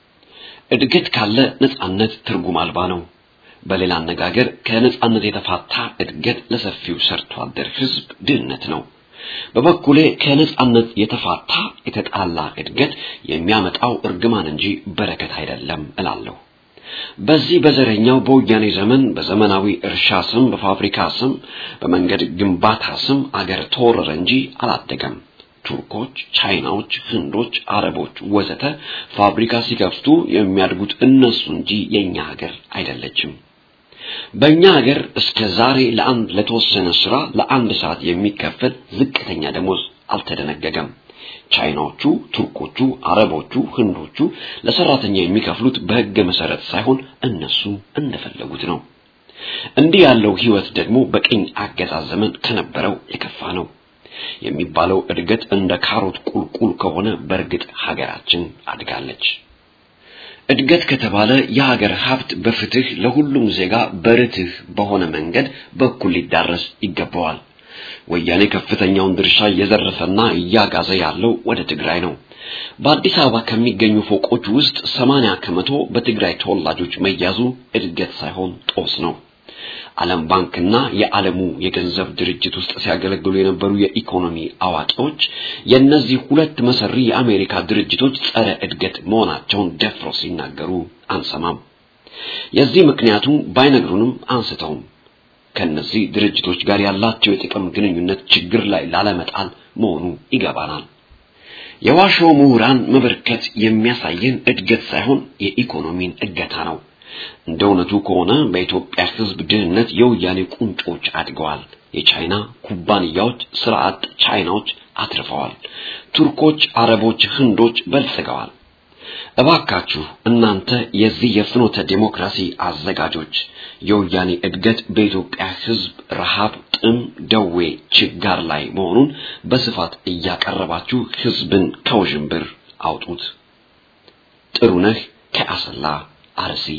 እድገት ካለ ነጻነት ትርጉም አልባ ነው። በሌላ አነጋገር ከነጻነት የተፋታ እድገት ለሰፊው ሰርቶ አደር ህዝብ ድህነት ነው። በበኩሌ ከነጻነት የተፋታ የተጣላ እድገት የሚያመጣው እርግማን እንጂ በረከት አይደለም እላለሁ። በዚህ በዘረኛው በወያኔ ዘመን በዘመናዊ እርሻ ስም፣ በፋብሪካ ስም፣ በመንገድ ግንባታ ስም አገር ተወረረ እንጂ አላደገም። ቱርኮች፣ ቻይናዎች፣ ህንዶች፣ አረቦች ወዘተ ፋብሪካ ሲከፍቱ የሚያድጉት እነሱ እንጂ የኛ ሀገር አይደለችም። በእኛ ሀገር እስከ ዛሬ ለአንድ ለተወሰነ ስራ ለአንድ ሰዓት የሚከፈል ዝቅተኛ ደሞዝ አልተደነገገም። ቻይናዎቹ፣ ቱርኮቹ፣ አረቦቹ፣ ህንዶቹ ለሰራተኛ የሚከፍሉት በህገ መሰረት ሳይሆን እነሱ እንደፈለጉት ነው። እንዲህ ያለው ህይወት ደግሞ በቅኝ አገዛዝ ዘመን ከነበረው የከፋ ነው። የሚባለው እድገት እንደ ካሮት ቁልቁል ከሆነ በእርግጥ ሀገራችን አድጋለች። እድገት ከተባለ የሀገር ሀብት በፍትህ ለሁሉም ዜጋ በርትህ በሆነ መንገድ በኩል ሊዳረስ ይገባዋል። ወያኔ ከፍተኛውን ድርሻ እየዘረፈና እያጋዘ ያለው ወደ ትግራይ ነው። በአዲስ አበባ ከሚገኙ ፎቆች ውስጥ ሰማንያ ከመቶ በትግራይ ተወላጆች መያዙ እድገት ሳይሆን ጦስ ነው። ዓለም ባንክና የዓለሙ የገንዘብ ድርጅት ውስጥ ሲያገለግሉ የነበሩ የኢኮኖሚ አዋቂዎች የእነዚህ ሁለት መሰሪ የአሜሪካ ድርጅቶች ጸረ እድገት መሆናቸውን ደፍረው ሲናገሩ አንሰማም። የዚህ ምክንያቱ ባይነግሩንም አንስተውም ከነዚህ ድርጅቶች ጋር ያላቸው የጥቅም ግንኙነት ችግር ላይ ላለመጣል መሆኑ ይገባናል። የዋሾ ምሁራን መበርከት የሚያሳየን እድገት ሳይሆን የኢኮኖሚን እድገታ ነው። እንደ እውነቱ ከሆነ በኢትዮጵያ ሕዝብ ድህነት የወያኔ ቁንጮች አድገዋል። የቻይና ኩባንያዎች ስራ አጥ ቻይናዎች አትርፈዋል። ቱርኮች፣ አረቦች፣ ህንዶች በልጽገዋል። እባካችሁ እናንተ የዚህ የፍኖተ ዴሞክራሲ አዘጋጆች የወያኔ እድገት በኢትዮጵያ ሕዝብ ረሃብ፣ ጥም፣ ደዌ፣ ችጋር ላይ መሆኑን በስፋት እያቀረባችሁ ሕዝብን ከውዥንብር አውጡት። ጥሩነህ ከአሰላ አርሲ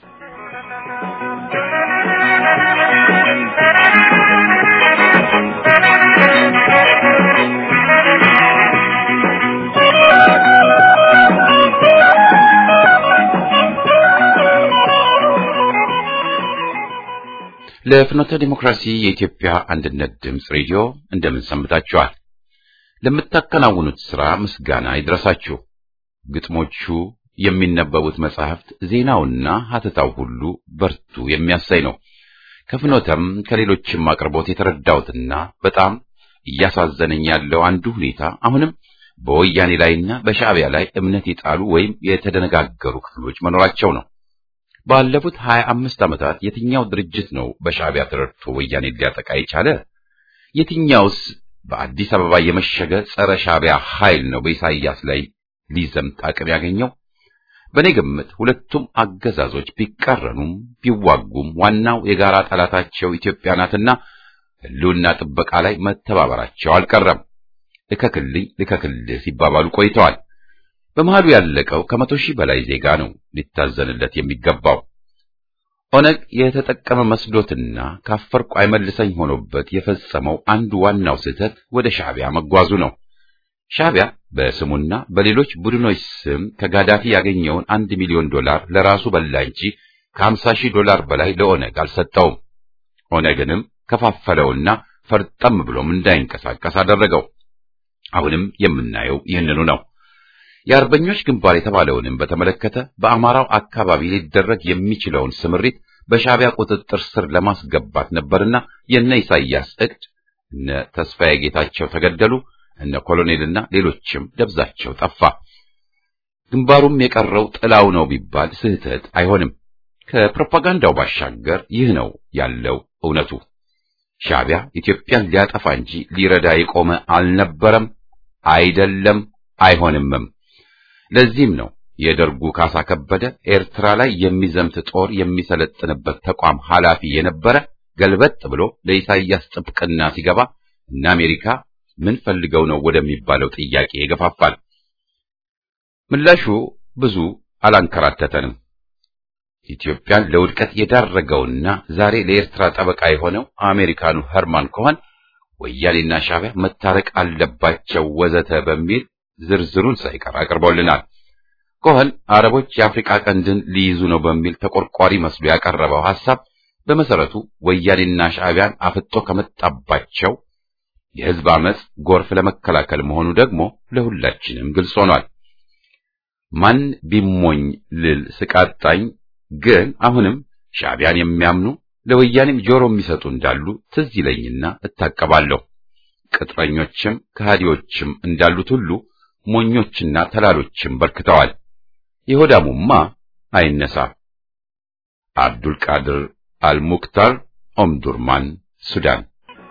ለፍኖተ ዲሞክራሲ የኢትዮጵያ አንድነት ድምፅ ሬዲዮ እንደምን ሰንብታችኋል? ለምታከናውኑት ሥራ ምስጋና ይድረሳችሁ። ግጥሞቹ፣ የሚነበቡት መጻሕፍት፣ ዜናውና ሀተታው ሁሉ በርቱ የሚያሳይ ነው። ከፍኖተም ከሌሎችም አቅርቦት የተረዳሁትና በጣም እያሳዘነኝ ያለው አንዱ ሁኔታ አሁንም በወያኔ ላይና በሻዕቢያ ላይ እምነት የጣሉ ወይም የተደነጋገሩ ክፍሎች መኖራቸው ነው። ባለፉት ሀያ አምስት ዓመታት የትኛው ድርጅት ነው በሻዕቢያ ተረድቶ ወያኔ ሊያጠቃ የቻለ? የትኛውስ በአዲስ አበባ የመሸገ ጸረ ሻዕቢያ ኃይል ነው በኢሳይያስ ላይ ሊዘምት አቅም ያገኘው? በእኔ ግምት ሁለቱም አገዛዞች ቢቃረኑም ቢዋጉም ዋናው የጋራ ጠላታቸው ኢትዮጵያ ናትና ሕልውና ጥበቃ ላይ መተባበራቸው አልቀረም። ልከክልኝ ልከክልህ ሲባባሉ ቆይተዋል። በመሃሉ ያለቀው ከመቶ ሺህ በላይ ዜጋ ነው ሊታዘንለት የሚገባው። ኦነግ የተጠቀመ መስሎትና ካፈርኩ አይመልሰኝ ሆኖበት የፈጸመው አንዱ ዋናው ስህተት ወደ ሻዕቢያ መጓዙ ነው። ሻዕቢያ በስሙና በሌሎች ቡድኖች ስም ከጋዳፊ ያገኘውን አንድ ሚሊዮን ዶላር ለራሱ በላ እንጂ ከሀምሳ ሺህ ዶላር በላይ ለኦነግ አልሰጠውም። ኦነግንም ከፋፈለውና ፈርጠም ብሎም እንዳይንቀሳቀስ አደረገው። አሁንም የምናየው ይህንኑ ነው። የአርበኞች ግንባር የተባለውንም በተመለከተ በአማራው አካባቢ ሊደረግ የሚችለውን ስምሪት በሻዕቢያ ቁጥጥር ስር ለማስገባት ነበርና የነ ኢሳይያስ እቅድ እነ ተስፋዬ ጌታቸው ተገደሉ፣ እነ ኮሎኔልና ሌሎችም ደብዛቸው ጠፋ። ግንባሩም የቀረው ጥላው ነው ቢባል ስህተት አይሆንም። ከፕሮፓጋንዳው ባሻገር ይህ ነው ያለው እውነቱ። ሻዕቢያ ኢትዮጵያን ሊያጠፋ እንጂ ሊረዳ የቆመ አልነበረም፣ አይደለም፣ አይሆንምም። ለዚህም ነው የደርጉ ካሳ ከበደ ኤርትራ ላይ የሚዘምት ጦር የሚሰለጥንበት ተቋም ኃላፊ የነበረ ገልበጥ ብሎ ለኢሳይያስ ጥብቅና ሲገባ እነ አሜሪካ ምን ፈልገው ነው ወደሚባለው ጥያቄ ይገፋፋል። ምላሹ ብዙ አላንከራተተንም። ኢትዮጵያን ለውድቀት የዳረገውና ዛሬ ለኤርትራ ጠበቃ የሆነው አሜሪካኑ ኸርማን ኮኸን ወያኔና ሻዕቢያ መታረቅ አለባቸው ወዘተ በሚል ዝርዝሩን ሳይቀር አቅርቦልናል። ኮኸን አረቦች የአፍሪካ ቀንድን ሊይዙ ነው በሚል ተቆርቋሪ መስሎ ያቀረበው ሐሳብ በመሰረቱ ወያኔና ሻዕቢያን አፍጦ ከመጣባቸው የሕዝብ አመጽ ጎርፍ ለመከላከል መሆኑ ደግሞ ለሁላችንም ግልጽ ሆኗል። ማን ቢሞኝ ልል ስቃጣኝ ግን አሁንም ሻዕቢያን የሚያምኑ ለወያኔም ጆሮ የሚሰጡ እንዳሉ ትዝ ይለኝና እታቀባለሁ። ቅጥረኞችም ከሃዲዎችም እንዳሉት ሁሉ ሞኞችና ተላሎችም በርክተዋል። የሆዳሙማ አይነሳ። አብዱል ቃድር አልሙክታር ኦምዱርማን ሱዳን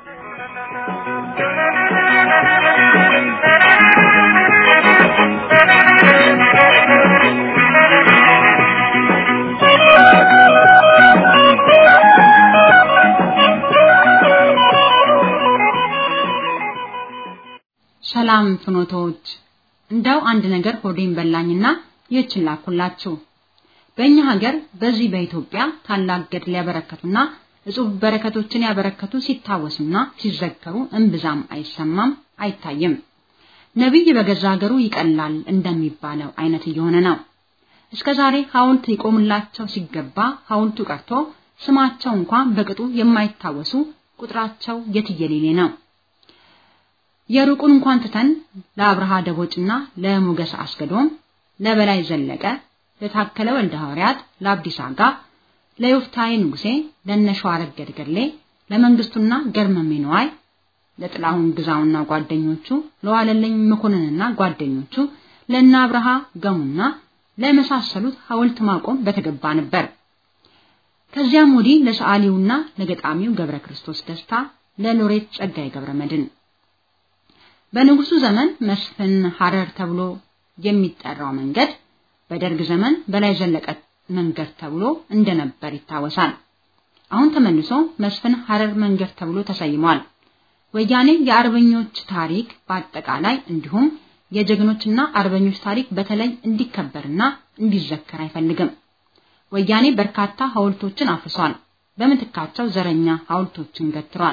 ሰላም ፍኖቶች፣ እንደው አንድ ነገር ሆዴን በላኝና ይህችን ላኩላችሁ። በእኛ ሀገር በዚህ በኢትዮጵያ ታላቅ ገድል ያበረከቱና እጹብ በረከቶችን ያበረከቱ ሲታወሱና ሲዘከሩ እምብዛም አይሰማም አይታይም። ነቢይ በገዛ ሀገሩ ይቀላል እንደሚባለው አይነት እየሆነ ነው። እስከ ዛሬ ሐውልት ይቆምላቸው ሲገባ ሐውልቱ ቀርቶ ስማቸው እንኳን በቅጡ የማይታወሱ ቁጥራቸው የትየሌሌ ነው። የሩቁን እንኳን ትተን ለአብርሃ ደቦጭና ለሞገስ አስገዶም፣ ለበላይ ዘለቀ፣ ለታከለ ወልደ ሐዋርያት፣ ለአብዲስ አጋ፣ ለዮፍታሔ ንጉሴ፣ ለነሸዋረገድ ገድሌ፣ ለመንግስቱና ገርመሜ ነዋይ፣ ለጥላሁን ግዛውና ጓደኞቹ፣ ለዋለልኝ መኮንንና ጓደኞቹ፣ ለእነ አብርሃ ገሙና ለመሳሰሉት ሐውልት ማቆም በተገባ ነበር። ከዚያም ወዲህ ለሰዓሊውና ለገጣሚው ገብረ ክርስቶስ ደስታ፣ ለሎሬት ጸጋዬ ገብረ መድን በንጉሱ ዘመን መስፍን ሐረር ተብሎ የሚጠራው መንገድ በደርግ ዘመን በላይ ዘለቀ መንገድ ተብሎ እንደነበር ይታወሳል። አሁን ተመልሶ መስፍን ሐረር መንገድ ተብሎ ተሰይሟል። ወያኔ የአርበኞች ታሪክ በአጠቃላይ እንዲሁም የጀግኖችና አርበኞች ታሪክ በተለይ እንዲከበርና እንዲዘከር አይፈልግም። ወያኔ በርካታ ሐውልቶችን አፍርሷል። በምትካቸው ዘረኛ ሐውልቶችን ገትሯል።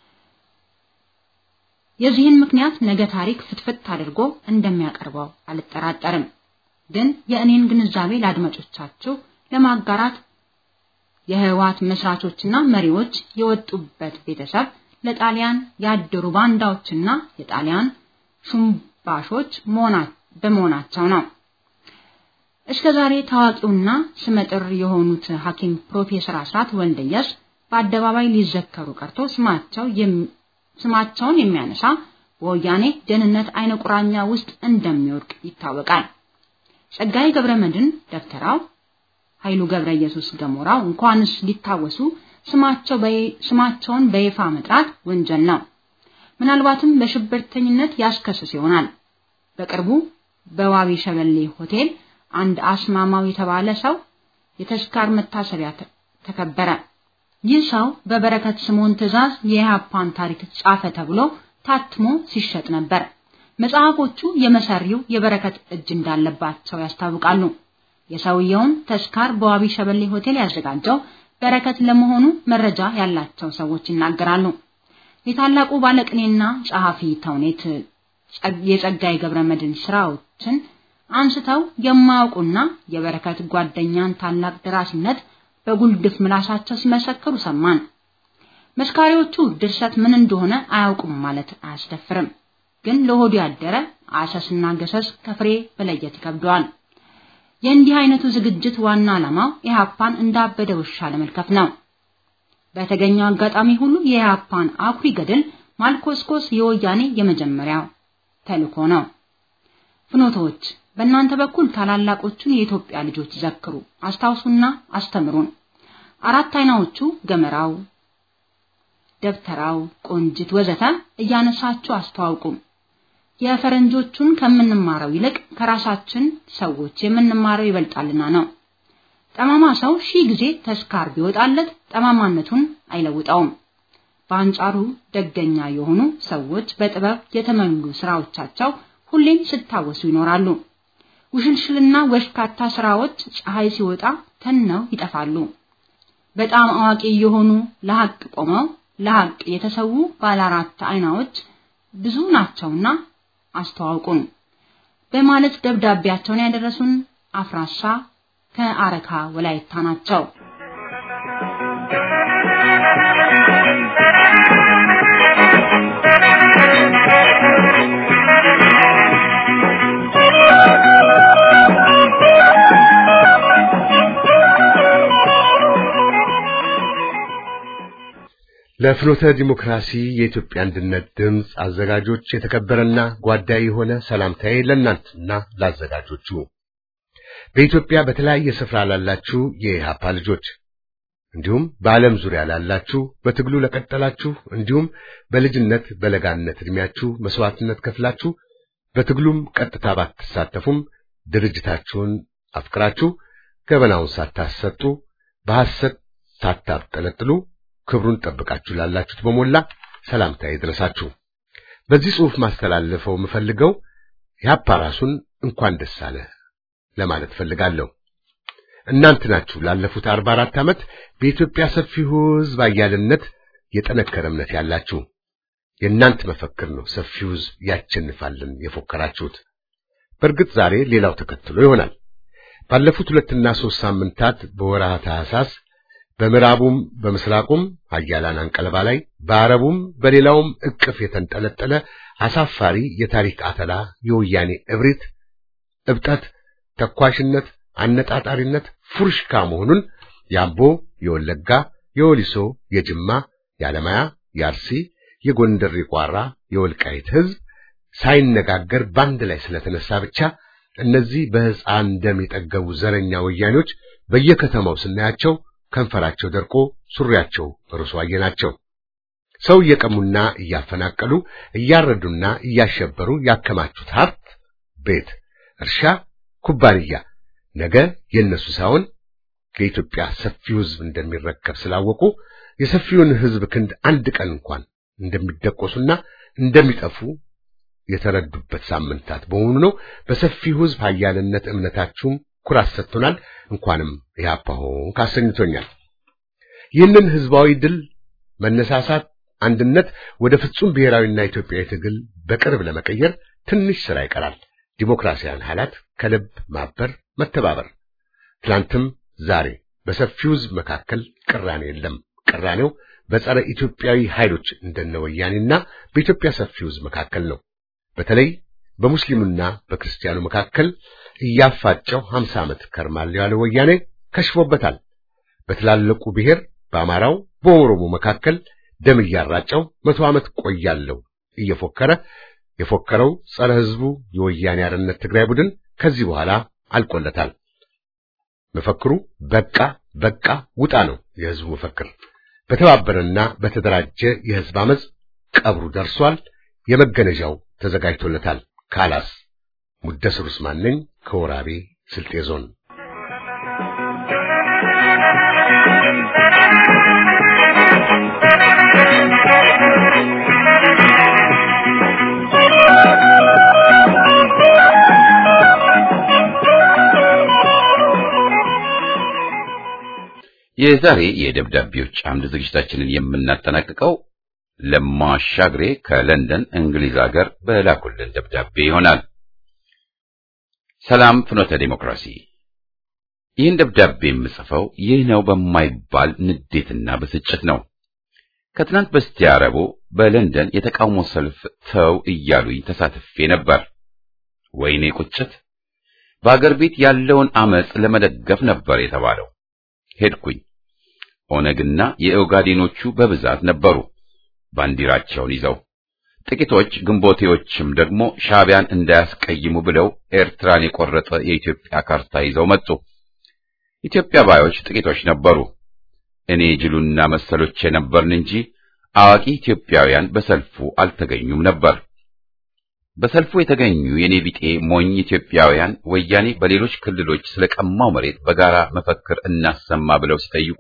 የዚህን ምክንያት ነገ ታሪክ ፍትፍት አድርጎ እንደሚያቀርበው አልጠራጠርም። ግን የእኔን ግንዛቤ ለአድማጮቻችሁ ለማጋራት የህወሓት መስራቾችና መሪዎች የወጡበት ቤተሰብ ለጣሊያን ያደሩ ባንዳዎችና የጣሊያን ሹምባሾች በመሆናቸው ነው። እስከ ዛሬ ታዋቂውና ስመጥር የሆኑት ሐኪም ፕሮፌሰር አስራት ወልደየስ በአደባባይ ሊዘከሩ ቀርቶ ስማቸው ስማቸውን የሚያነሳ በወያኔ ደህንነት አይነ ቁራኛ ውስጥ እንደሚወድቅ ይታወቃል። ጸጋዬ ገብረ መድን ደብተራው፣ ኃይሉ ገብረ ኢየሱስ ገሞራው እንኳንስ ሊታወሱ ስማቸው ስማቸውን በይፋ መጥራት ወንጀል ነው። ምናልባትም በሽብርተኝነት ያስከስስ ይሆናል። በቅርቡ በዋቢ ሸበሌ ሆቴል አንድ አስማማው የተባለ ሰው የተስካር መታሰቢያ ተከበረ። ይህ ሰው በበረከት ስምዖን ትእዛዝ የኢህአፓን ታሪክ ጻፈ ተብሎ ታትሞ ሲሸጥ ነበር። መጽሐፎቹ የመሰሪው የበረከት እጅ እንዳለባቸው ያስታውቃሉ። የሰውየውን ተስካር በዋቢ ሸበሌ ሆቴል ያዘጋጀው በረከት ለመሆኑ መረጃ ያላቸው ሰዎች ይናገራሉ። የታላቁ ባለቅኔና ጸሐፊ ተውኔት የጸጋዬ ገብረ መድን ስራዎችን አንስተው የማያውቁና የበረከት ጓደኛን ታላቅ ደራሲነት በጉልድፍ ምላሳቸው ሲመሰክሩ ሰማን። መስካሪዎቹ ድርሰት ምን እንደሆነ አያውቁም ማለት አያስደፍርም። ግን ለሆዱ ያደረ አሰስና ገሰስ ከፍሬ መለየት ይከብደዋል። የእንዲህ አይነቱ ዝግጅት ዋና ዓላማው ኢህአፓን እንዳበደ ውሻ ለመልከፍ ነው። በተገኘው አጋጣሚ ሁሉ የኢህአፓን አኩሪ ገድል ማልኮስኮስ የወያኔ የመጀመሪያው ተልእኮ ነው። ፍኖቶች በእናንተ በኩል ታላላቆቹን የኢትዮጵያ ልጆች ዘክሩ፣ አስታውሱና አስተምሩን። አራት አይናዎቹ ገመራው፣ ደብተራው፣ ቆንጅት ወዘተ እያነሳችሁ አስተዋውቁ። የፈረንጆቹን ከምንማረው ይልቅ ከራሳችን ሰዎች የምንማረው ይበልጣልና ነው። ጠማማ ሰው ሺህ ጊዜ ተስካር ቢወጣለት ጠማማነቱን አይለውጠውም። በአንጻሩ ደገኛ የሆኑ ሰዎች በጥበብ የተመሉ ስራዎቻቸው ሁሌም ሲታወሱ ይኖራሉ። ውሽልሽልና ወሽካታ ስራዎች ፀሐይ ሲወጣ ተነው ይጠፋሉ። በጣም አዋቂ የሆኑ ለሐቅ ቆመው ለሐቅ የተሰዉ ባለ አራት አይናዎች ብዙ ናቸውና አስተዋውቁን በማለት ደብዳቤያቸውን ያደረሱን አፍራሻ ከአረካ ወላይታ ናቸው። ለፍኖተ ዲሞክራሲ የኢትዮጵያ አንድነት ድምፅ አዘጋጆች የተከበረና ጓዳይ የሆነ ሰላምታዬ ለእናንተና ላዘጋጆቹ በኢትዮጵያ በተለያየ ስፍራ ላላችሁ የኢህአፓ ልጆች እንዲሁም በዓለም ዙሪያ ላላችሁ በትግሉ ለቀጠላችሁ እንዲሁም በልጅነት በለጋነት እድሜያችሁ መስዋዕትነት ከፍላችሁ በትግሉም ቀጥታ ባትሳተፉም ድርጅታችሁን አፍቅራችሁ ገበናውን ሳታሰጡ በሐሰት ሳታብጠለጥሉ ክብሩን ጠብቃችሁ ላላችሁት በሞላ ሰላምታ ይድረሳችሁ። በዚህ ጽሑፍ ማስተላለፈው የምፈልገው ኢህአፓ ራሱን እንኳን ደስ አለ ለማለት ፈልጋለሁ። እናንተ ናችሁ ላለፉት 44 ዓመት በኢትዮጵያ ሰፊው ሕዝብ አያልነት የጠነከረ እምነት ያላችሁ። የእናንተ መፈክር ነው ሰፊው ሕዝብ ያቸንፋልን የፎከራችሁት። በእርግጥ ዛሬ ሌላው ተከትሎ ይሆናል። ባለፉት ሁለትና ሦስት ሳምንታት በወርሃ ታኅሳስ በምዕራቡም በምስራቁም ኃያላን አንቀለባ ላይ በአረቡም በሌላውም እቅፍ የተንጠለጠለ አሳፋሪ የታሪክ አተላ የወያኔ እብሪት፣ እብጠት፣ ተኳሽነት፣ አነጣጣሪነት፣ ፉርሽካ መሆኑን የአምቦ፣ የወለጋ፣ የወሊሶ፣ የጅማ፣ የአለማያ፣ የአርሲ፣ የጎንደር፣ የቋራ፣ የወልቃይት ሕዝብ ሳይነጋገር ባንድ ላይ ስለተነሳ ብቻ እነዚህ በሕፃን ደም የጠገቡ ዘረኛ ወያኔዎች በየከተማው ስናያቸው ከንፈራቸው ደርቆ ሱሪያቸው እርሶ አየናቸው። ሰው እየቀሙና እያፈናቀሉ እያረዱና እያሸበሩ ያከማቹት ሀብት፣ ቤት፣ እርሻ፣ ኩባንያ ነገ የነሱ ሳይሆን የኢትዮጵያ ሰፊው ሕዝብ እንደሚረከብ ስላወቁ የሰፊውን ሕዝብ ክንድ አንድ ቀን እንኳን እንደሚደቆሱና እንደሚጠፉ የተረዱበት ሳምንታት በመሆኑ ነው። በሰፊው ሕዝብ ኃያልነት እምነታችሁም ኩራት ሰጥቶናል። እንኳንም ኢህአፓ ሆንክ አሰኝቶኛል። ይህንን ህዝባዊ ድል መነሳሳት፣ አንድነት ወደ ፍጹም ብሔራዊና ኢትዮጵያዊ ትግል በቅርብ ለመቀየር ትንሽ ስራ ይቀራል። ዲሞክራሲያን ኃይላት ከልብ ማበር፣ መተባበር። ትላንትም ዛሬ በሰፊው ህዝብ መካከል ቅራኔ የለም። ቅራኔው በጸረ ኢትዮጵያዊ ኃይሎች እንደነ ወያኔና በኢትዮጵያ ሰፊው ህዝብ መካከል ነው። በተለይ በሙስሊሙና በክርስቲያኑ መካከል እያፋጨው 50 ዓመት ከርማል ያለ ወያኔ ከሽፎበታል። በትላልቁ ብሔር በአማራው በኦሮሞ መካከል ደም እያራጨው መቶ ዓመት ቆያለው እየፎከረ የፎከረው ጸረ ህዝቡ የወያኔ አርነት ትግራይ ቡድን ከዚህ በኋላ አልቆለታል። መፈክሩ በቃ በቃ ውጣ ነው የህዝቡ መፈክር። በተባበረና በተደራጀ የህዝብ አመፅ ቀብሩ ደርሷል። የመገነዣው ተዘጋጅቶለታል። ካላስ ሙደስር ኡስማን ነኝ ከወራቤ ስልጤ ዞን። የዛሬ የደብዳቤዎች አምድ ዝግጅታችንን የምናጠናቅቀው ለማ አሻግሬ ከለንደን እንግሊዝ ሀገር በላኩልን ደብዳቤ ይሆናል። ሰላም ፍኖተ ዲሞክራሲ። ይህን ደብዳቤ የምጽፈው ይህ ነው በማይባል ንዴትና ብስጭት ነው። ከትናንት በስቲያ ረቡዕ በለንደን የተቃውሞ ሰልፍ ተው እያሉኝ ተሳትፌ ነበር። ወይኔ ቁጭት! በአገር ቤት ያለውን አመጽ ለመደገፍ ነበር የተባለው። ሄድኩኝ። ኦነግና የኦጋዴኖቹ በብዛት ነበሩ ባንዲራቸውን ይዘው። ጥቂቶች ግንቦቴዎችም ደግሞ ሻዕቢያን እንዳያስቀይሙ ብለው ኤርትራን የቆረጠ የኢትዮጵያ ካርታ ይዘው መጡ። ኢትዮጵያ ባዮች ጥቂቶች ነበሩ። እኔ ጅሉና መሰሎች የነበርን እንጂ አዋቂ ኢትዮጵያውያን በሰልፉ አልተገኙም ነበር። በሰልፉ የተገኙ የኔ ቢጤ ሞኝ ኢትዮጵያውያን ወያኔ በሌሎች ክልሎች ስለቀማው መሬት በጋራ መፈክር እናሰማ ብለው ሲጠይቁ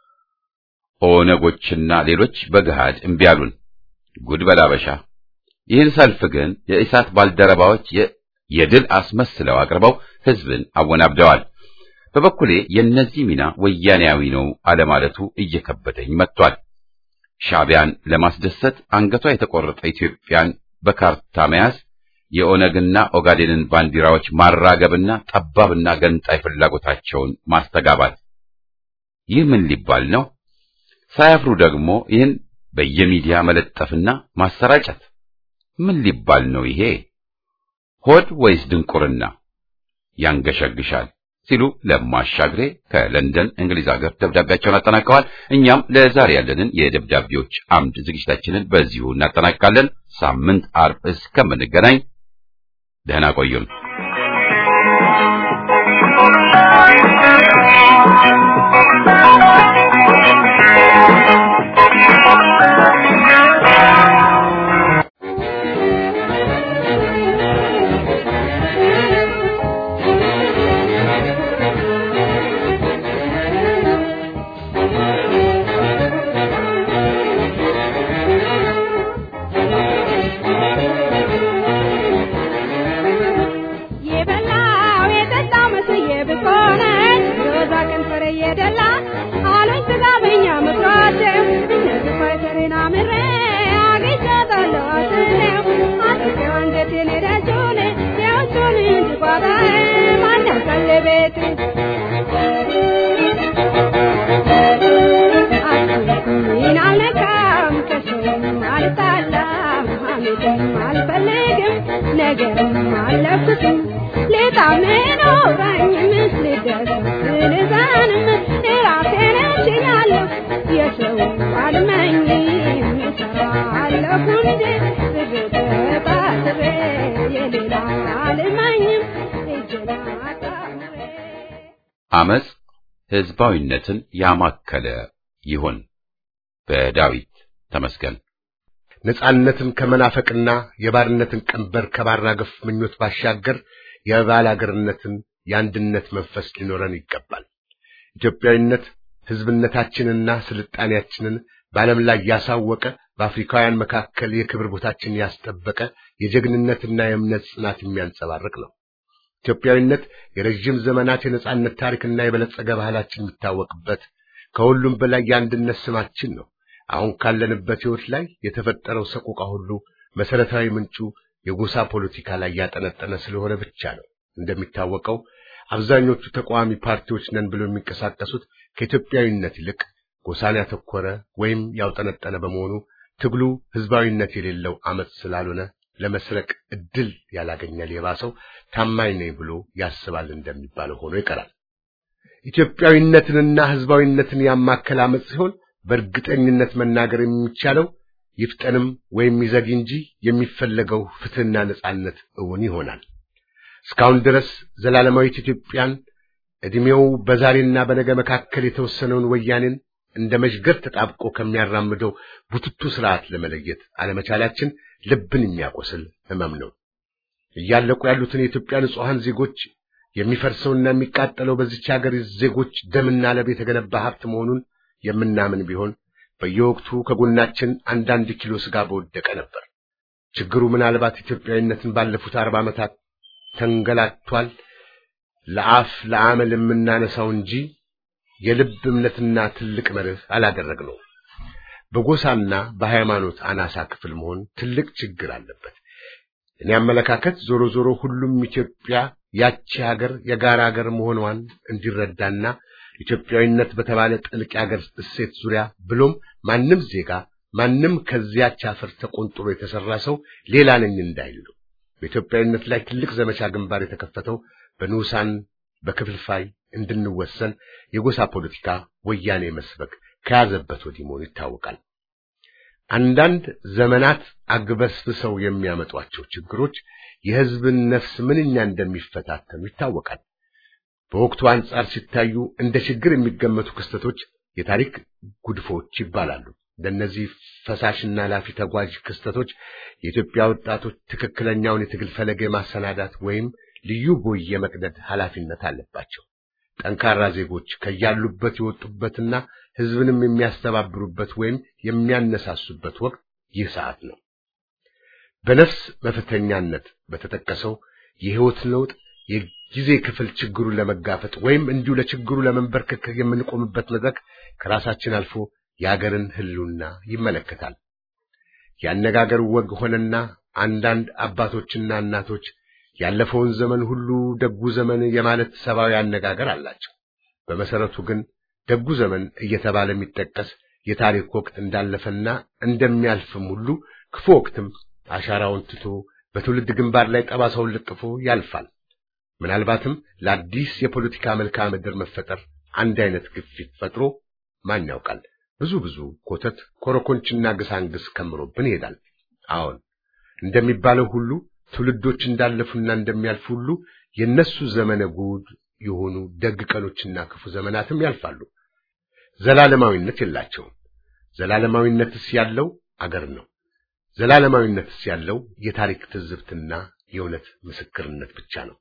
ኦነጎችና ሌሎች በገሃድ እምቢ አሉን። ጉድ በላበሻ። ይህን ሰልፍ ግን የኢሳት ባልደረባዎች የድል አስመስለው አቅርበው ሕዝብን አወናብደዋል። በበኩሌ የእነዚህ ሚና ወያኔያዊ ነው አለማለቱ እየከበደኝ መጥቷል። ሻዕቢያን ለማስደሰት አንገቷ የተቆረጠ ኢትዮጵያን በካርታ መያዝ፣ የኦነግና ኦጋዴንን ባንዲራዎች ማራገብና ጠባብና ገንጣይ ፍላጎታቸውን ማስተጋባት ይህ ምን ሊባል ነው? ሳያፍሩ ደግሞ ይህን በየሚዲያ መለጠፍና ማሰራጨት ምን ሊባል ነው? ይሄ ሆድ ወይስ ድንቁርና ያንገሸግሻል ሲሉ ለማሻግሬ ከለንደን እንግሊዝ ሀገር ደብዳቤያቸውን አጠናቀዋል። እኛም ለዛሬ ያለንን የደብዳቤዎች አምድ ዝግጅታችንን በዚሁ እናጠናቅቃለን። ሳምንት አርብ እስከምንገናኝ ደህና ቆዩን። አመጽ ህዝባዊነትን ያማከለ ይሁን። በዳዊት ተመስገን። ነጻነትን ከመናፈቅና የባርነትን ቀንበር ከባራገፍ ምኞት ባሻገር የባል አገርነትን የአንድነት መንፈስ ሊኖረን ይገባል። ኢትዮጵያዊነት ህዝብነታችንና ስልጣኔያችንን በዓለም ላይ ያሳወቀ በአፍሪካውያን መካከል የክብር ቦታችን ያስጠበቀ የጀግንነትና የእምነት ጽናት የሚያንጸባርቅ ነው። ኢትዮጵያዊነት የረዥም ዘመናት የነጻነት ታሪክና የበለጸገ ባህላችን የሚታወቅበት ከሁሉም በላይ የአንድነት ስማችን ነው። አሁን ካለንበት ሕይወት ላይ የተፈጠረው ሰቆቃ ሁሉ መሰረታዊ ምንጩ የጎሳ ፖለቲካ ላይ ያጠነጠነ ስለሆነ ብቻ ነው። እንደሚታወቀው አብዛኞቹ ተቃዋሚ ፓርቲዎች ነን ብለው የሚንቀሳቀሱት ከኢትዮጵያዊነት ይልቅ ጎሳን ያተኮረ ወይም ያውጠነጠነ በመሆኑ ትግሉ ህዝባዊነት የሌለው አመጽ ስላልሆነ ለመስረቅ እድል ያላገኘ ሌባ ሰው ታማኝ ነኝ ብሎ ያስባል እንደሚባለው ሆኖ ይቀራል። ኢትዮጵያዊነትንና ህዝባዊነትን ያማከለ አመጽ ሲሆን በእርግጠኝነት መናገር የሚቻለው ይፍጠንም ወይም ይዘግ እንጂ የሚፈለገው ፍትህና ነጻነት እውን ይሆናል። እስካሁን ድረስ ዘላለማዊት ኢትዮጵያን ዕድሜው በዛሬና በነገ መካከል የተወሰነውን ወያኔን እንደ መሽገር ተጣብቆ ከሚያራምደው ቡትቱ ስርዓት ለመለየት አለመቻላችን ልብን የሚያቆስል ህመም ነው። እያለቁ ያሉትን የኢትዮጵያ ንጹሐን ዜጎች የሚፈርሰውና የሚቃጠለው በዚች ሀገር ዜጎች ደምና ለም የተገነባ ሀብት መሆኑን የምናምን ቢሆን በየወቅቱ ከጎናችን አንዳንድ ኪሎ ስጋ በወደቀ ነበር። ችግሩ ምናልባት ኢትዮጵያዊነትን ባለፉት አርባ ዓመታት ተንገላቷል ለአፍ ለአመል የምናነሳው እንጂ የልብ እምነትና ትልቅ መርህ አላደረግነው። በጎሳና በሃይማኖት አናሳ ክፍል መሆን ትልቅ ችግር አለበት። እኔ አመለካከት ዞሮ ዞሮ ሁሉም ኢትዮጵያ ያቺ ሀገር የጋራ ሀገር መሆኗን እንዲረዳና ኢትዮጵያዊነት በተባለ ጥልቅ የሀገር እሴት ዙሪያ ብሎም ማንም ዜጋ ማንም ከዚያች አፈር ተቆንጥሮ የተሰራ ሰው ሌላ ነኝ እንዳይል ነው። በኢትዮጵያዊነት ላይ ትልቅ ዘመቻ ግንባር የተከፈተው በንዑሳን በክፍልፋይ እንድንወሰን የጎሳ ፖለቲካ ወያኔ መስበክ ከያዘበት ወዲህ መሆኑ ይታወቃል። አንዳንድ ዘመናት አግበስብሰው የሚያመጧቸው ችግሮች የሕዝብን ነፍስ ምንኛ እንደሚፈታተኑ ይታወቃል። በወቅቱ አንጻር ሲታዩ እንደ ችግር የሚገመቱ ክስተቶች የታሪክ ጉድፎች ይባላሉ። ለእነዚህ ፈሳሽና ላፊ ተጓዥ ክስተቶች የኢትዮጵያ ወጣቶች ትክክለኛውን የትግል ፈለግ የማሰናዳት ወይም ልዩ ቦይ የመቅደድ ኃላፊነት አለባቸው። ጠንካራ ዜጎች ከያሉበት የወጡበትና ሕዝብንም የሚያስተባብሩበት ወይም የሚያነሳሱበት ወቅት ይህ ሰዓት ነው። በነፍስ መፈተኛነት በተጠቀሰው የሕይወት ለውጥ የጊዜ ክፍል ችግሩን ለመጋፈጥ ወይም እንዲሁ ለችግሩ ለመንበርከክ የምንቆምበት መድረክ ከራሳችን አልፎ የአገርን ሕልውና ይመለከታል። ያነጋገር ወግ ሆነና አንዳንድ አባቶችና እናቶች ያለፈውን ዘመን ሁሉ ደጉ ዘመን የማለት ሰብአዊ አነጋገር አላቸው። በመሰረቱ ግን ደጉ ዘመን እየተባለ የሚጠቀስ የታሪክ ወቅት እንዳለፈና እንደሚያልፍም ሁሉ ክፉ ወቅትም አሻራውን ትቶ በትውልድ ግንባር ላይ ጠባሳውን ለጥፎ ያልፋል። ምናልባትም ለአዲስ የፖለቲካ መልክዓ ምድር መፈጠር አንድ አይነት ግፊት ፈጥሮ ማን ያውቃል ብዙ ብዙ ኮተት ኮረኮንችና ግሳንግስ ከምሮብን ይሄዳል። አዎን እንደሚባለው ሁሉ ትውልዶች እንዳለፉና እንደሚያልፉ ሁሉ የነሱ ዘመነ ጉድ የሆኑ ደግ ቀኖችና ክፉ ዘመናትም ያልፋሉ። ዘላለማዊነት የላቸውም። ዘላለማዊነትስ ያለው አገር ነው። ዘላለማዊነትስ ያለው የታሪክ ትዝብትና የእውነት ምስክርነት ብቻ ነው።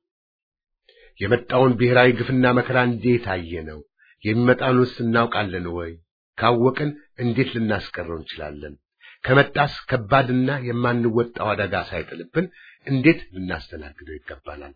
የመጣውን ብሔራዊ ግፍና መከራ እንዴት አየነው? የሚመጣውንስ እናውቃለን ወይ? ካወቅን እንዴት ልናስቀረው እንችላለን? ከመጣስ ከባድና የማንወጣው አደጋ ሳይጥልብን እንዴት ልናስተናግደው ይገባናል?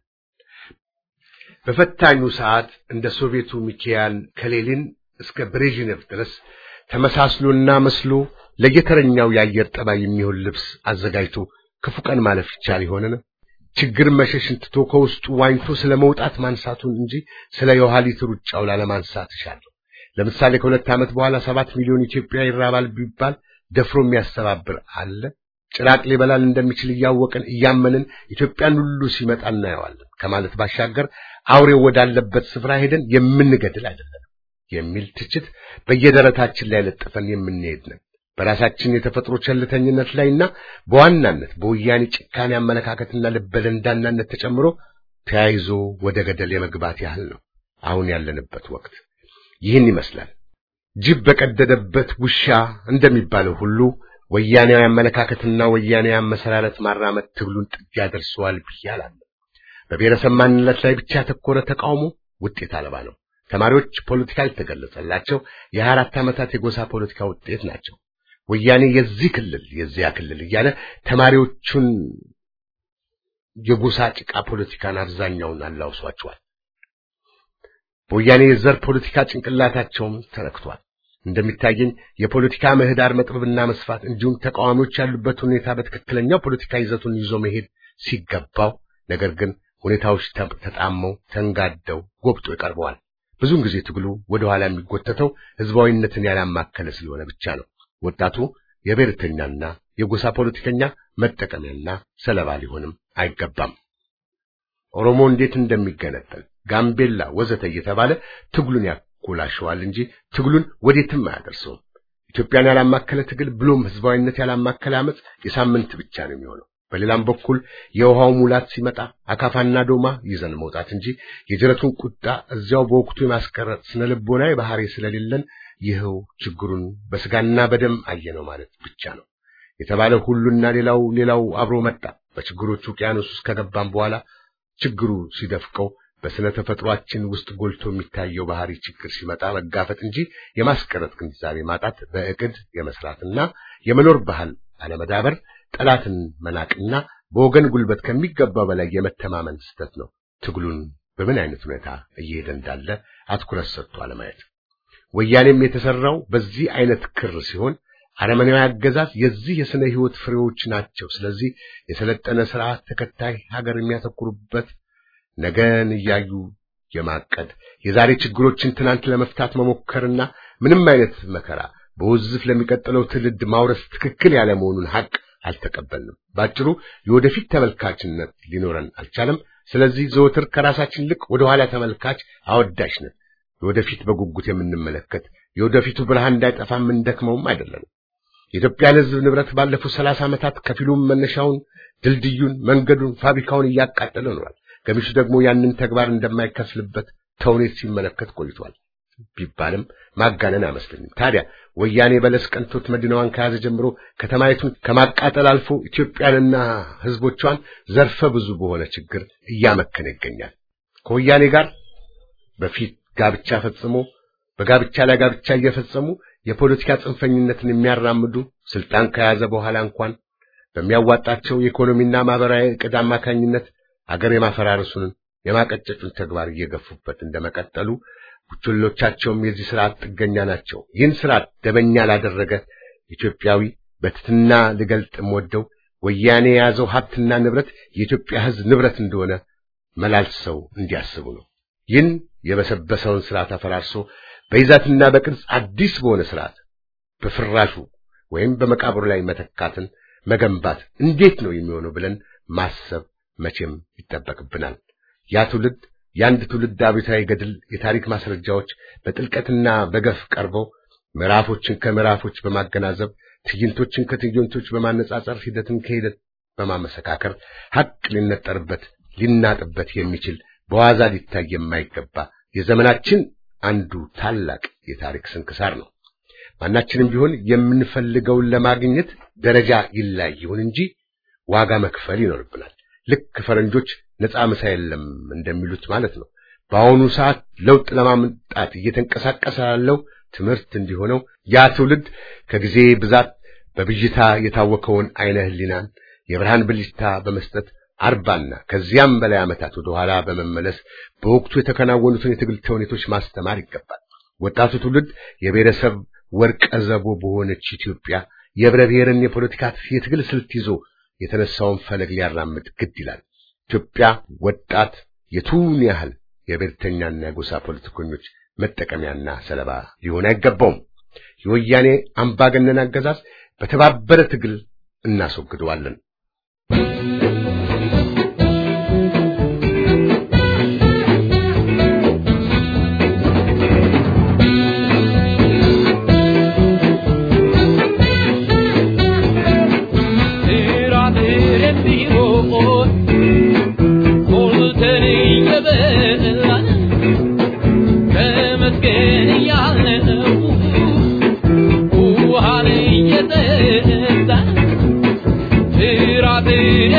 በፈታኙ ሰዓት እንደ ሶቪየቱ ሚካኤል ከሌሊን እስከ ብሬዥኔቭ ድረስ ተመሳስሎና መስሎ ለየተረኛው የአየር ጠባይ የሚሆን ልብስ አዘጋጅቶ ክፉ ቀን ማለፍ ይቻል ይሆንን? ችግርን መሸሽን ትቶ ከውስጡ ዋኝቶ ስለ መውጣት ማንሳቱን እንጂ ስለ የኋሊት ሩጫው ላለማንሳት እሻለሁ። ለምሳሌ ከሁለት ዓመት በኋላ ሰባት ሚሊዮን ኢትዮጵያ ይራባል ቢባል ደፍሮ የሚያስተባብር አለ? ጭራቅ ሊበላል እንደሚችል እያወቅን እያመንን ኢትዮጵያን ሁሉ ሲመጣ እናየዋለን ከማለት ባሻገር አውሬው ወዳለበት ስፍራ ሄደን የምንገድል አይደለም የሚል ትችት በየደረታችን ላይ ለጥፈን የምንሄድ ነን። በራሳችን የተፈጥሮ ቸልተኝነት ላይና በዋናነት በወያኔ ጭካኔ አመለካከትና ልበደንዳናነት ተጨምሮ ተያይዞ ወደ ገደል የመግባት ያህል ነው አሁን ያለንበት ወቅት። ይህን ይመስላል። ጅብ በቀደደበት ውሻ እንደሚባለው ሁሉ ወያኔያዊ አመለካከትና ወያኔያዊ አመሰራረት ማራመድ ትግሉን ጥግ ያደርሰዋል ብዬ አላለሁ። በብሔረሰብ ማንነት ላይ ብቻ ያተኮረ ተቃውሞ ውጤት አልባ ነው። ተማሪዎች ፖለቲካ ያልተገለጸላቸው የሀያ አራት ዓመታት የጎሳ ፖለቲካ ውጤት ናቸው። ወያኔ የዚህ ክልል የዚያ ክልል እያለ ተማሪዎቹን የጎሳ ጭቃ ፖለቲካን አብዛኛውን አላውሷቸዋል። በወያኔ የዘር ፖለቲካ ጭንቅላታቸውም ተረክቷል። እንደሚታየኝ የፖለቲካ ምህዳር መጥበብና መስፋት እንዲሁም ተቃዋሚዎች ያሉበት ሁኔታ በትክክለኛው ፖለቲካ ይዘቱን ይዞ መሄድ ሲገባው፣ ነገር ግን ሁኔታዎች ተጣመው ተንጋደው ጎብጦ ይቀርበዋል። ብዙውን ጊዜ ትግሉ ወደ ኋላ የሚጎተተው ህዝባዊነትን ያላማከለ ስለሆነ ብቻ ነው። ወጣቱ የብሔርተኛና የጎሳ ፖለቲከኛ መጠቀሚያና ሰለባ ሊሆንም አይገባም። ኦሮሞ እንዴት እንደሚገነጠል ጋምቤላ ወዘተ እየተባለ ትግሉን ያኮላሸዋል እንጂ ትግሉን ወዴትም አያደርሰውም። ኢትዮጵያን ያላማከለ ትግል ብሎም ህዝባዊነት ያላማከለ አመፅ የሳምንት ብቻ ነው የሚሆነው። በሌላም በኩል የውሃው ሙላት ሲመጣ አካፋና ዶማ ይዘን መውጣት እንጂ የጅረቱን ቁጣ እዚያው በወቅቱ የማስቀረጥ ስነ ልቦናዊ ባህሪ ስለሌለን ይኸው ችግሩን በስጋና በደም አየነው ማለት ብቻ ነው። የተባለ ሁሉና ሌላው ሌላው አብሮ መጣ። በችግሮቹ ውቅያኖስ ውስጥ ከገባም በኋላ ችግሩ ሲደፍቀው በስነ ተፈጥሯችን ውስጥ ጎልቶ የሚታየው ባህሪ ችግር ሲመጣ መጋፈጥ እንጂ የማስቀረት ግንዛቤ ማጣት፣ በእቅድ የመስራትና የመኖር ባህል አለመዳበር፣ ጠላትን መናቅና በወገን ጉልበት ከሚገባው በላይ የመተማመን ስህተት ነው። ትግሉን በምን አይነት ሁኔታ እየሄደ እንዳለ አትኩረት ሰጥቶ አለማየት። ወያኔም የተሰራው በዚህ አይነት ክር ሲሆን አረመኔያዊ አገዛዝ የዚህ የስነ ህይወት ፍሬዎች ናቸው። ስለዚህ የሰለጠነ ስርዓት ተከታይ ሀገር የሚያተኩሩበት ነገን እያዩ የማቀድ የዛሬ ችግሮችን ትናንት ለመፍታት መሞከርና ምንም አይነት መከራ በውዝፍ ለሚቀጥለው ትውልድ ማውረስ ትክክል ያለ መሆኑን ሀቅ አልተቀበልንም። ባጭሩ የወደፊት ተመልካችነት ሊኖረን አልቻለም። ስለዚህ ዘወትር ከራሳችን ልቅ ወደ ኋላ ተመልካች አወዳሽ ነን። የወደፊት በጉጉት የምንመለከት የወደፊቱ ብርሃን እንዳይጠፋ የምንደክመውም አይደለንም። የኢትዮጵያን ሕዝብ ንብረት ባለፉት ሰላሳ ዓመታት ከፊሉም መነሻውን፣ ድልድዩን፣ መንገዱን፣ ፋብሪካውን እያቃጠለ ኖሯል። ገሚሱ ደግሞ ያንን ተግባር እንደማይከፍልበት ተውኔት ሲመለከት ቆይቷል ቢባልም ማጋነን አይመስለኝም። ታዲያ ወያኔ በለስ ቀንቶት መዲናዋን ከያዘ ጀምሮ ከተማይቱን ከማቃጠል አልፎ ኢትዮጵያንና ሕዝቦቿን ዘርፈ ብዙ በሆነ ችግር እያመከነ ይገኛል። ከወያኔ ጋር በፊት ጋብቻ ፈጽሞ በጋብቻ ላይ ጋብቻ እየፈጸሙ የፖለቲካ ጽንፈኝነትን የሚያራምዱ ስልጣን ከያዘ በኋላ እንኳን በሚያዋጣቸው የኢኮኖሚና ማህበራዊ ዕቅድ አማካኝነት አገር የማፈራረሱን የማቀጨጩን ተግባር እየገፉበት እንደመቀጠሉ ቡችሎቻቸውም የዚህ ስርዓት ጥገኛ ናቸው። ይህን ስርዓት ደበኛ ላደረገ ኢትዮጵያዊ በትትና ልገልጥ የምወደው ወያኔ የያዘው ሀብትና ንብረት የኢትዮጵያ ሕዝብ ንብረት እንደሆነ መላልሰው እንዲያስቡ ነው። ይህን የበሰበሰውን ስርዓት አፈራርሶ በይዛትና በቅርጽ አዲስ በሆነ ስርዓት በፍራሹ ወይም በመቃብሩ ላይ መተካትን መገንባት እንዴት ነው የሚሆነው ብለን ማሰብ መቼም ይጠበቅብናል። ያ ትውልድ የአንድ ትውልድ አብዮታዊ ገድል የታሪክ ማስረጃዎች በጥልቀትና በገፍ ቀርበው ምዕራፎችን ከምዕራፎች በማገናዘብ ትዕይንቶችን ከትዕይንቶች በማነጻጸር ሂደትን ከሂደት በማመሰካከር ሐቅ ሊነጠርበት ሊናጥበት የሚችል በዋዛ ሊታይ የማይገባ የዘመናችን አንዱ ታላቅ የታሪክ ስንክሳር ነው። ማናችንም ቢሆን የምንፈልገውን ለማግኘት ደረጃ ይላይ ይሁን እንጂ ዋጋ መክፈል ይኖርብናል። ልክ ፈረንጆች ነፃ ምሳ የለም እንደሚሉት ማለት ነው። በአሁኑ ሰዓት ለውጥ ለማምጣት እየተንቀሳቀሰ ያለው ትምህርት እንዲሆነው ያ ትውልድ ከጊዜ ብዛት በብዥታ የታወከውን አይነ ህሊናን የብርሃን ብልጭታ በመስጠት አርባና ከዚያም በላይ ዓመታት ወደ ኋላ በመመለስ በወቅቱ የተከናወኑትን የትግል ተውኔቶች ማስተማር ይገባል። ወጣቱ ትውልድ የብሔረሰብ ወርቀ ዘቦ በሆነች ኢትዮጵያ የህብረ ብሔርን የፖለቲካ የትግል ስልት ይዞ የተነሳውን ፈለግ ሊያራምድ ግድ ይላል። ኢትዮጵያ ወጣት የቱን ያህል የብሔርተኛና የጎሳ ፖለቲከኞች መጠቀሚያና ሰለባ ሊሆን አይገባውም። የወያኔ አምባገነን አገዛዝ በተባበረ ትግል እናስወግደዋለን። Yeah.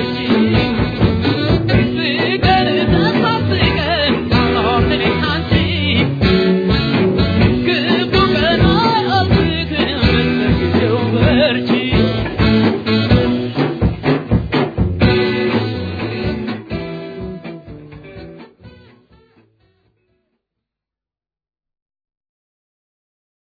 Thank you.